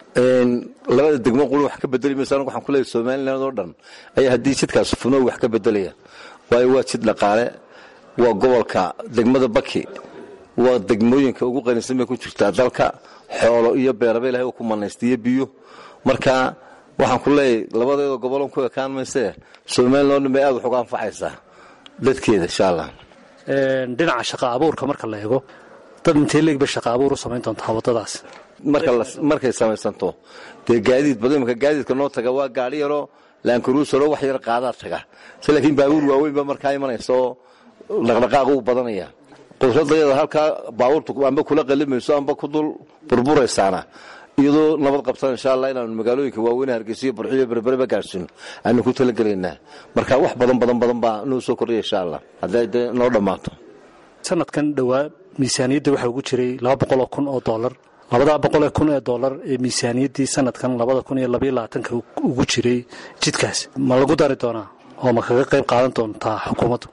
labada degmo quli wax ka bedeli mayso anagu waxaan ku leeyahay somaliland oo dhan ayaa haddii jidkaas funo wax ka bedelaya waayo waa jid dhaqaale waa gobolka degmada baki waa degmooyinka ugu qanisan bay ku jirtaa dalka xoolo iyo beeraba ilahay uu ku manaysta iyo biyo marka waxaan ku leeyahay labadeeda gobolon ku ekaan maysee somaliland oo dhan bay aad wax uga anfacaysaa dadkeeda insha allah dhinaca shaqa abuurka marka la eego dad intee leeg bay shaqa abuur u samayn doontaa waddadaas markay samaysanto dee gaadiid badan imaka gaadiidka noo taga waa gaadhi yaroo laankaruusaro wax yar qaadaa taga se laakiin baabuur waaweyn ba markaa imanaysa oo dhaqdhaqaaqa u badanaya qudradayada halkaa baabuurtu amba kula qalimayso amba ku dul burburaysaana iyadoo nabad qabsan insha allah inaanu magaalooyinka waaweyne hargeysiyo burxiyo berbereba gaadhsiino aanu ku talagelaynaa marka wax badan badan badan baa noo soo kordhaya insha allah hadday dee noo dhammaato sanadkan dhowaa miisaaniyadda waxaa ugu jiray laba boqoloo kun oo doolar labadaa boqolee kun ee doolar ee miisaaniyaddii sanadkan labada kun iyo labaiyo labaatanka ugu jiray jidkaas ma lagu dari doonaa oo ma kaga qayb qaadan doontaa xukuumaddu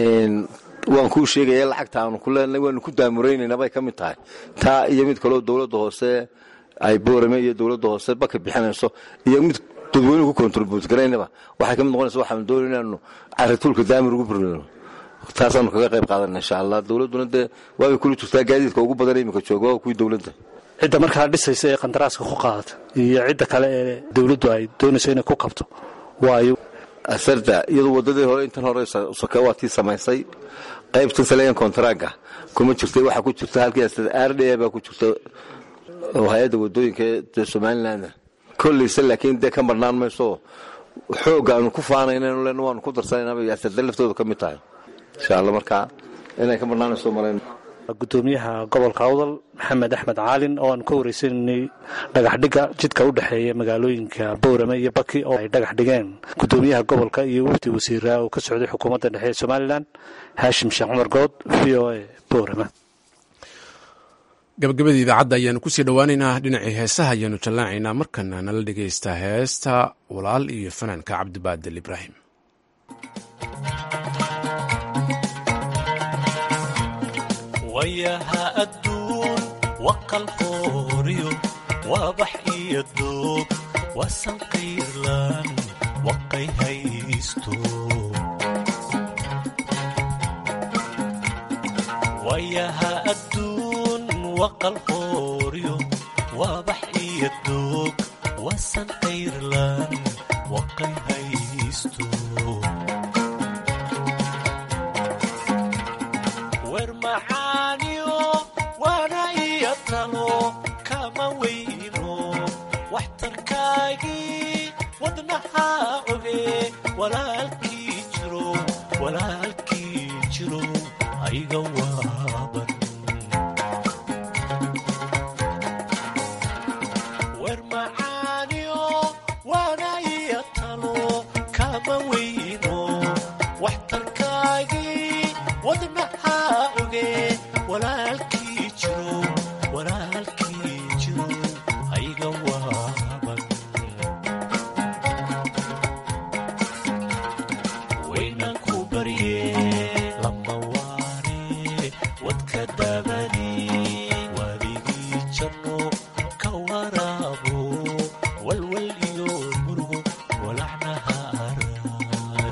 waan kuu sheegaya lacagta aanu ku leenahay waanu ku daamuraynayna bay ka mid tahay taa iyo mid kaleo dowladda hoose ay boorame iyo dowladda hoose baka bixinayso iyo mid dadweynuhu ku kontribut garaynaba waxay ka mid noqonaysa waxaanu doonay inaanu carituulka daamir ugu burino taasaanu kaga qayb qaadana insha allah dowladduna dee waabay kula jirtaa gaadiidka ugu badan iminka jooga waa kuwii dowladda cidda markaa dhisaysa ee qandaraaska ku qaadata iyo cidda kale ee dowladdu ay doonayso inay ku kabto waayo asarda iyadu wadadii hore intan hore soke waa tii samaysay qaybtan saleyan kontaraaga kuma jirtay waxaa ku jirta halkii r d a baa ku jirta oo hay-adda wadooyinka ee somaliland kollayse laakiin dee ka marnaan mayso xoogga aanu ku faanaynan len waanu ku darsanaynaabay asarda laftooda ka mid tahay insha allah markaa inay ka marnaanayso marayn gudoomiyaha gobolka awdal maxamed axmed caalin oo aan ka wareysananay dhagaxdhigga jidka u dhexeeya magaalooyinka boorame iyo baki oo ay dhagax dhigeen gudoomiyaha gobolka iyo wafdi wasiiraa oo ka socday xukuumadda dhexe ee somalilan haashim sheekh cumar good v o a boorame gabagabadii idaacadda ayaanu kusii dhowaaneynaa dhinacii heesaha ayaanu jallaacaynaa markana nala dhegaysta heesta walaal iyo fanaanka cabdibaadel ibraahim wayaha adduun waqalqooriyo waabax iyo doog wasanqayrlan waqay haysto wayaha adduun waqalqooriyo waabax iyo doog wasanqayrlan waqay haysto wermacaaniyo waana iyo talo kama weyno waxtarkaagii wadnaha oge walaalkii jiro walaalkii jiro ayga waaban wermacaaniyo waana iyo talo kama weyno waxtarkaagii wadnaha oge walaalkii jiro walaalkii jiro ayga waaban waynan ku barye lama waane wadka dabani waligii janno ka waraabo walwal iyo murugo walacnaha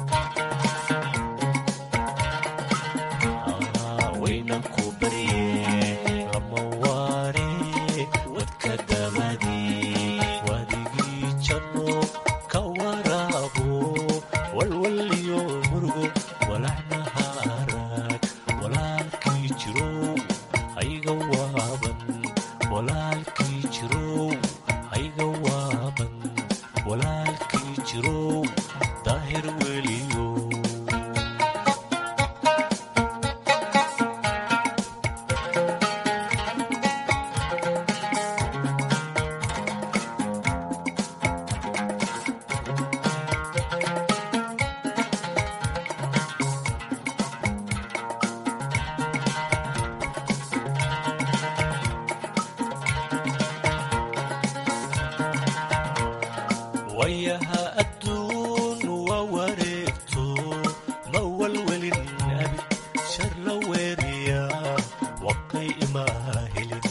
wayaha adduun waa wareegto ma walwelin abid shar la weeriya waqay ima helin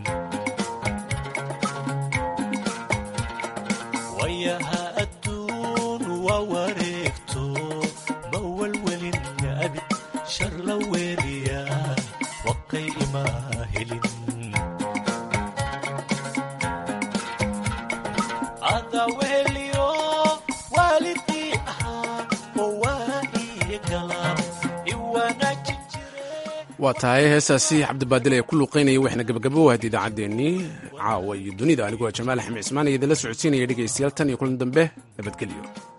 wayaha adduun waa wareegto ma walwelin abid shar la weeriya waqay ima helin adaweliyo waalidii ahaa oo waa iyo galaab iwanaajin waa tahay heestaasi cabdibaadil ee ku luuqaynaya waxna gabagabo wahad idaacaddeenii caawa iyo dunida aniguo jamaal axmed cismaan iyo idinla socodsiinaya dhegaystayaal tan iyo kulan dambe nabadgelyo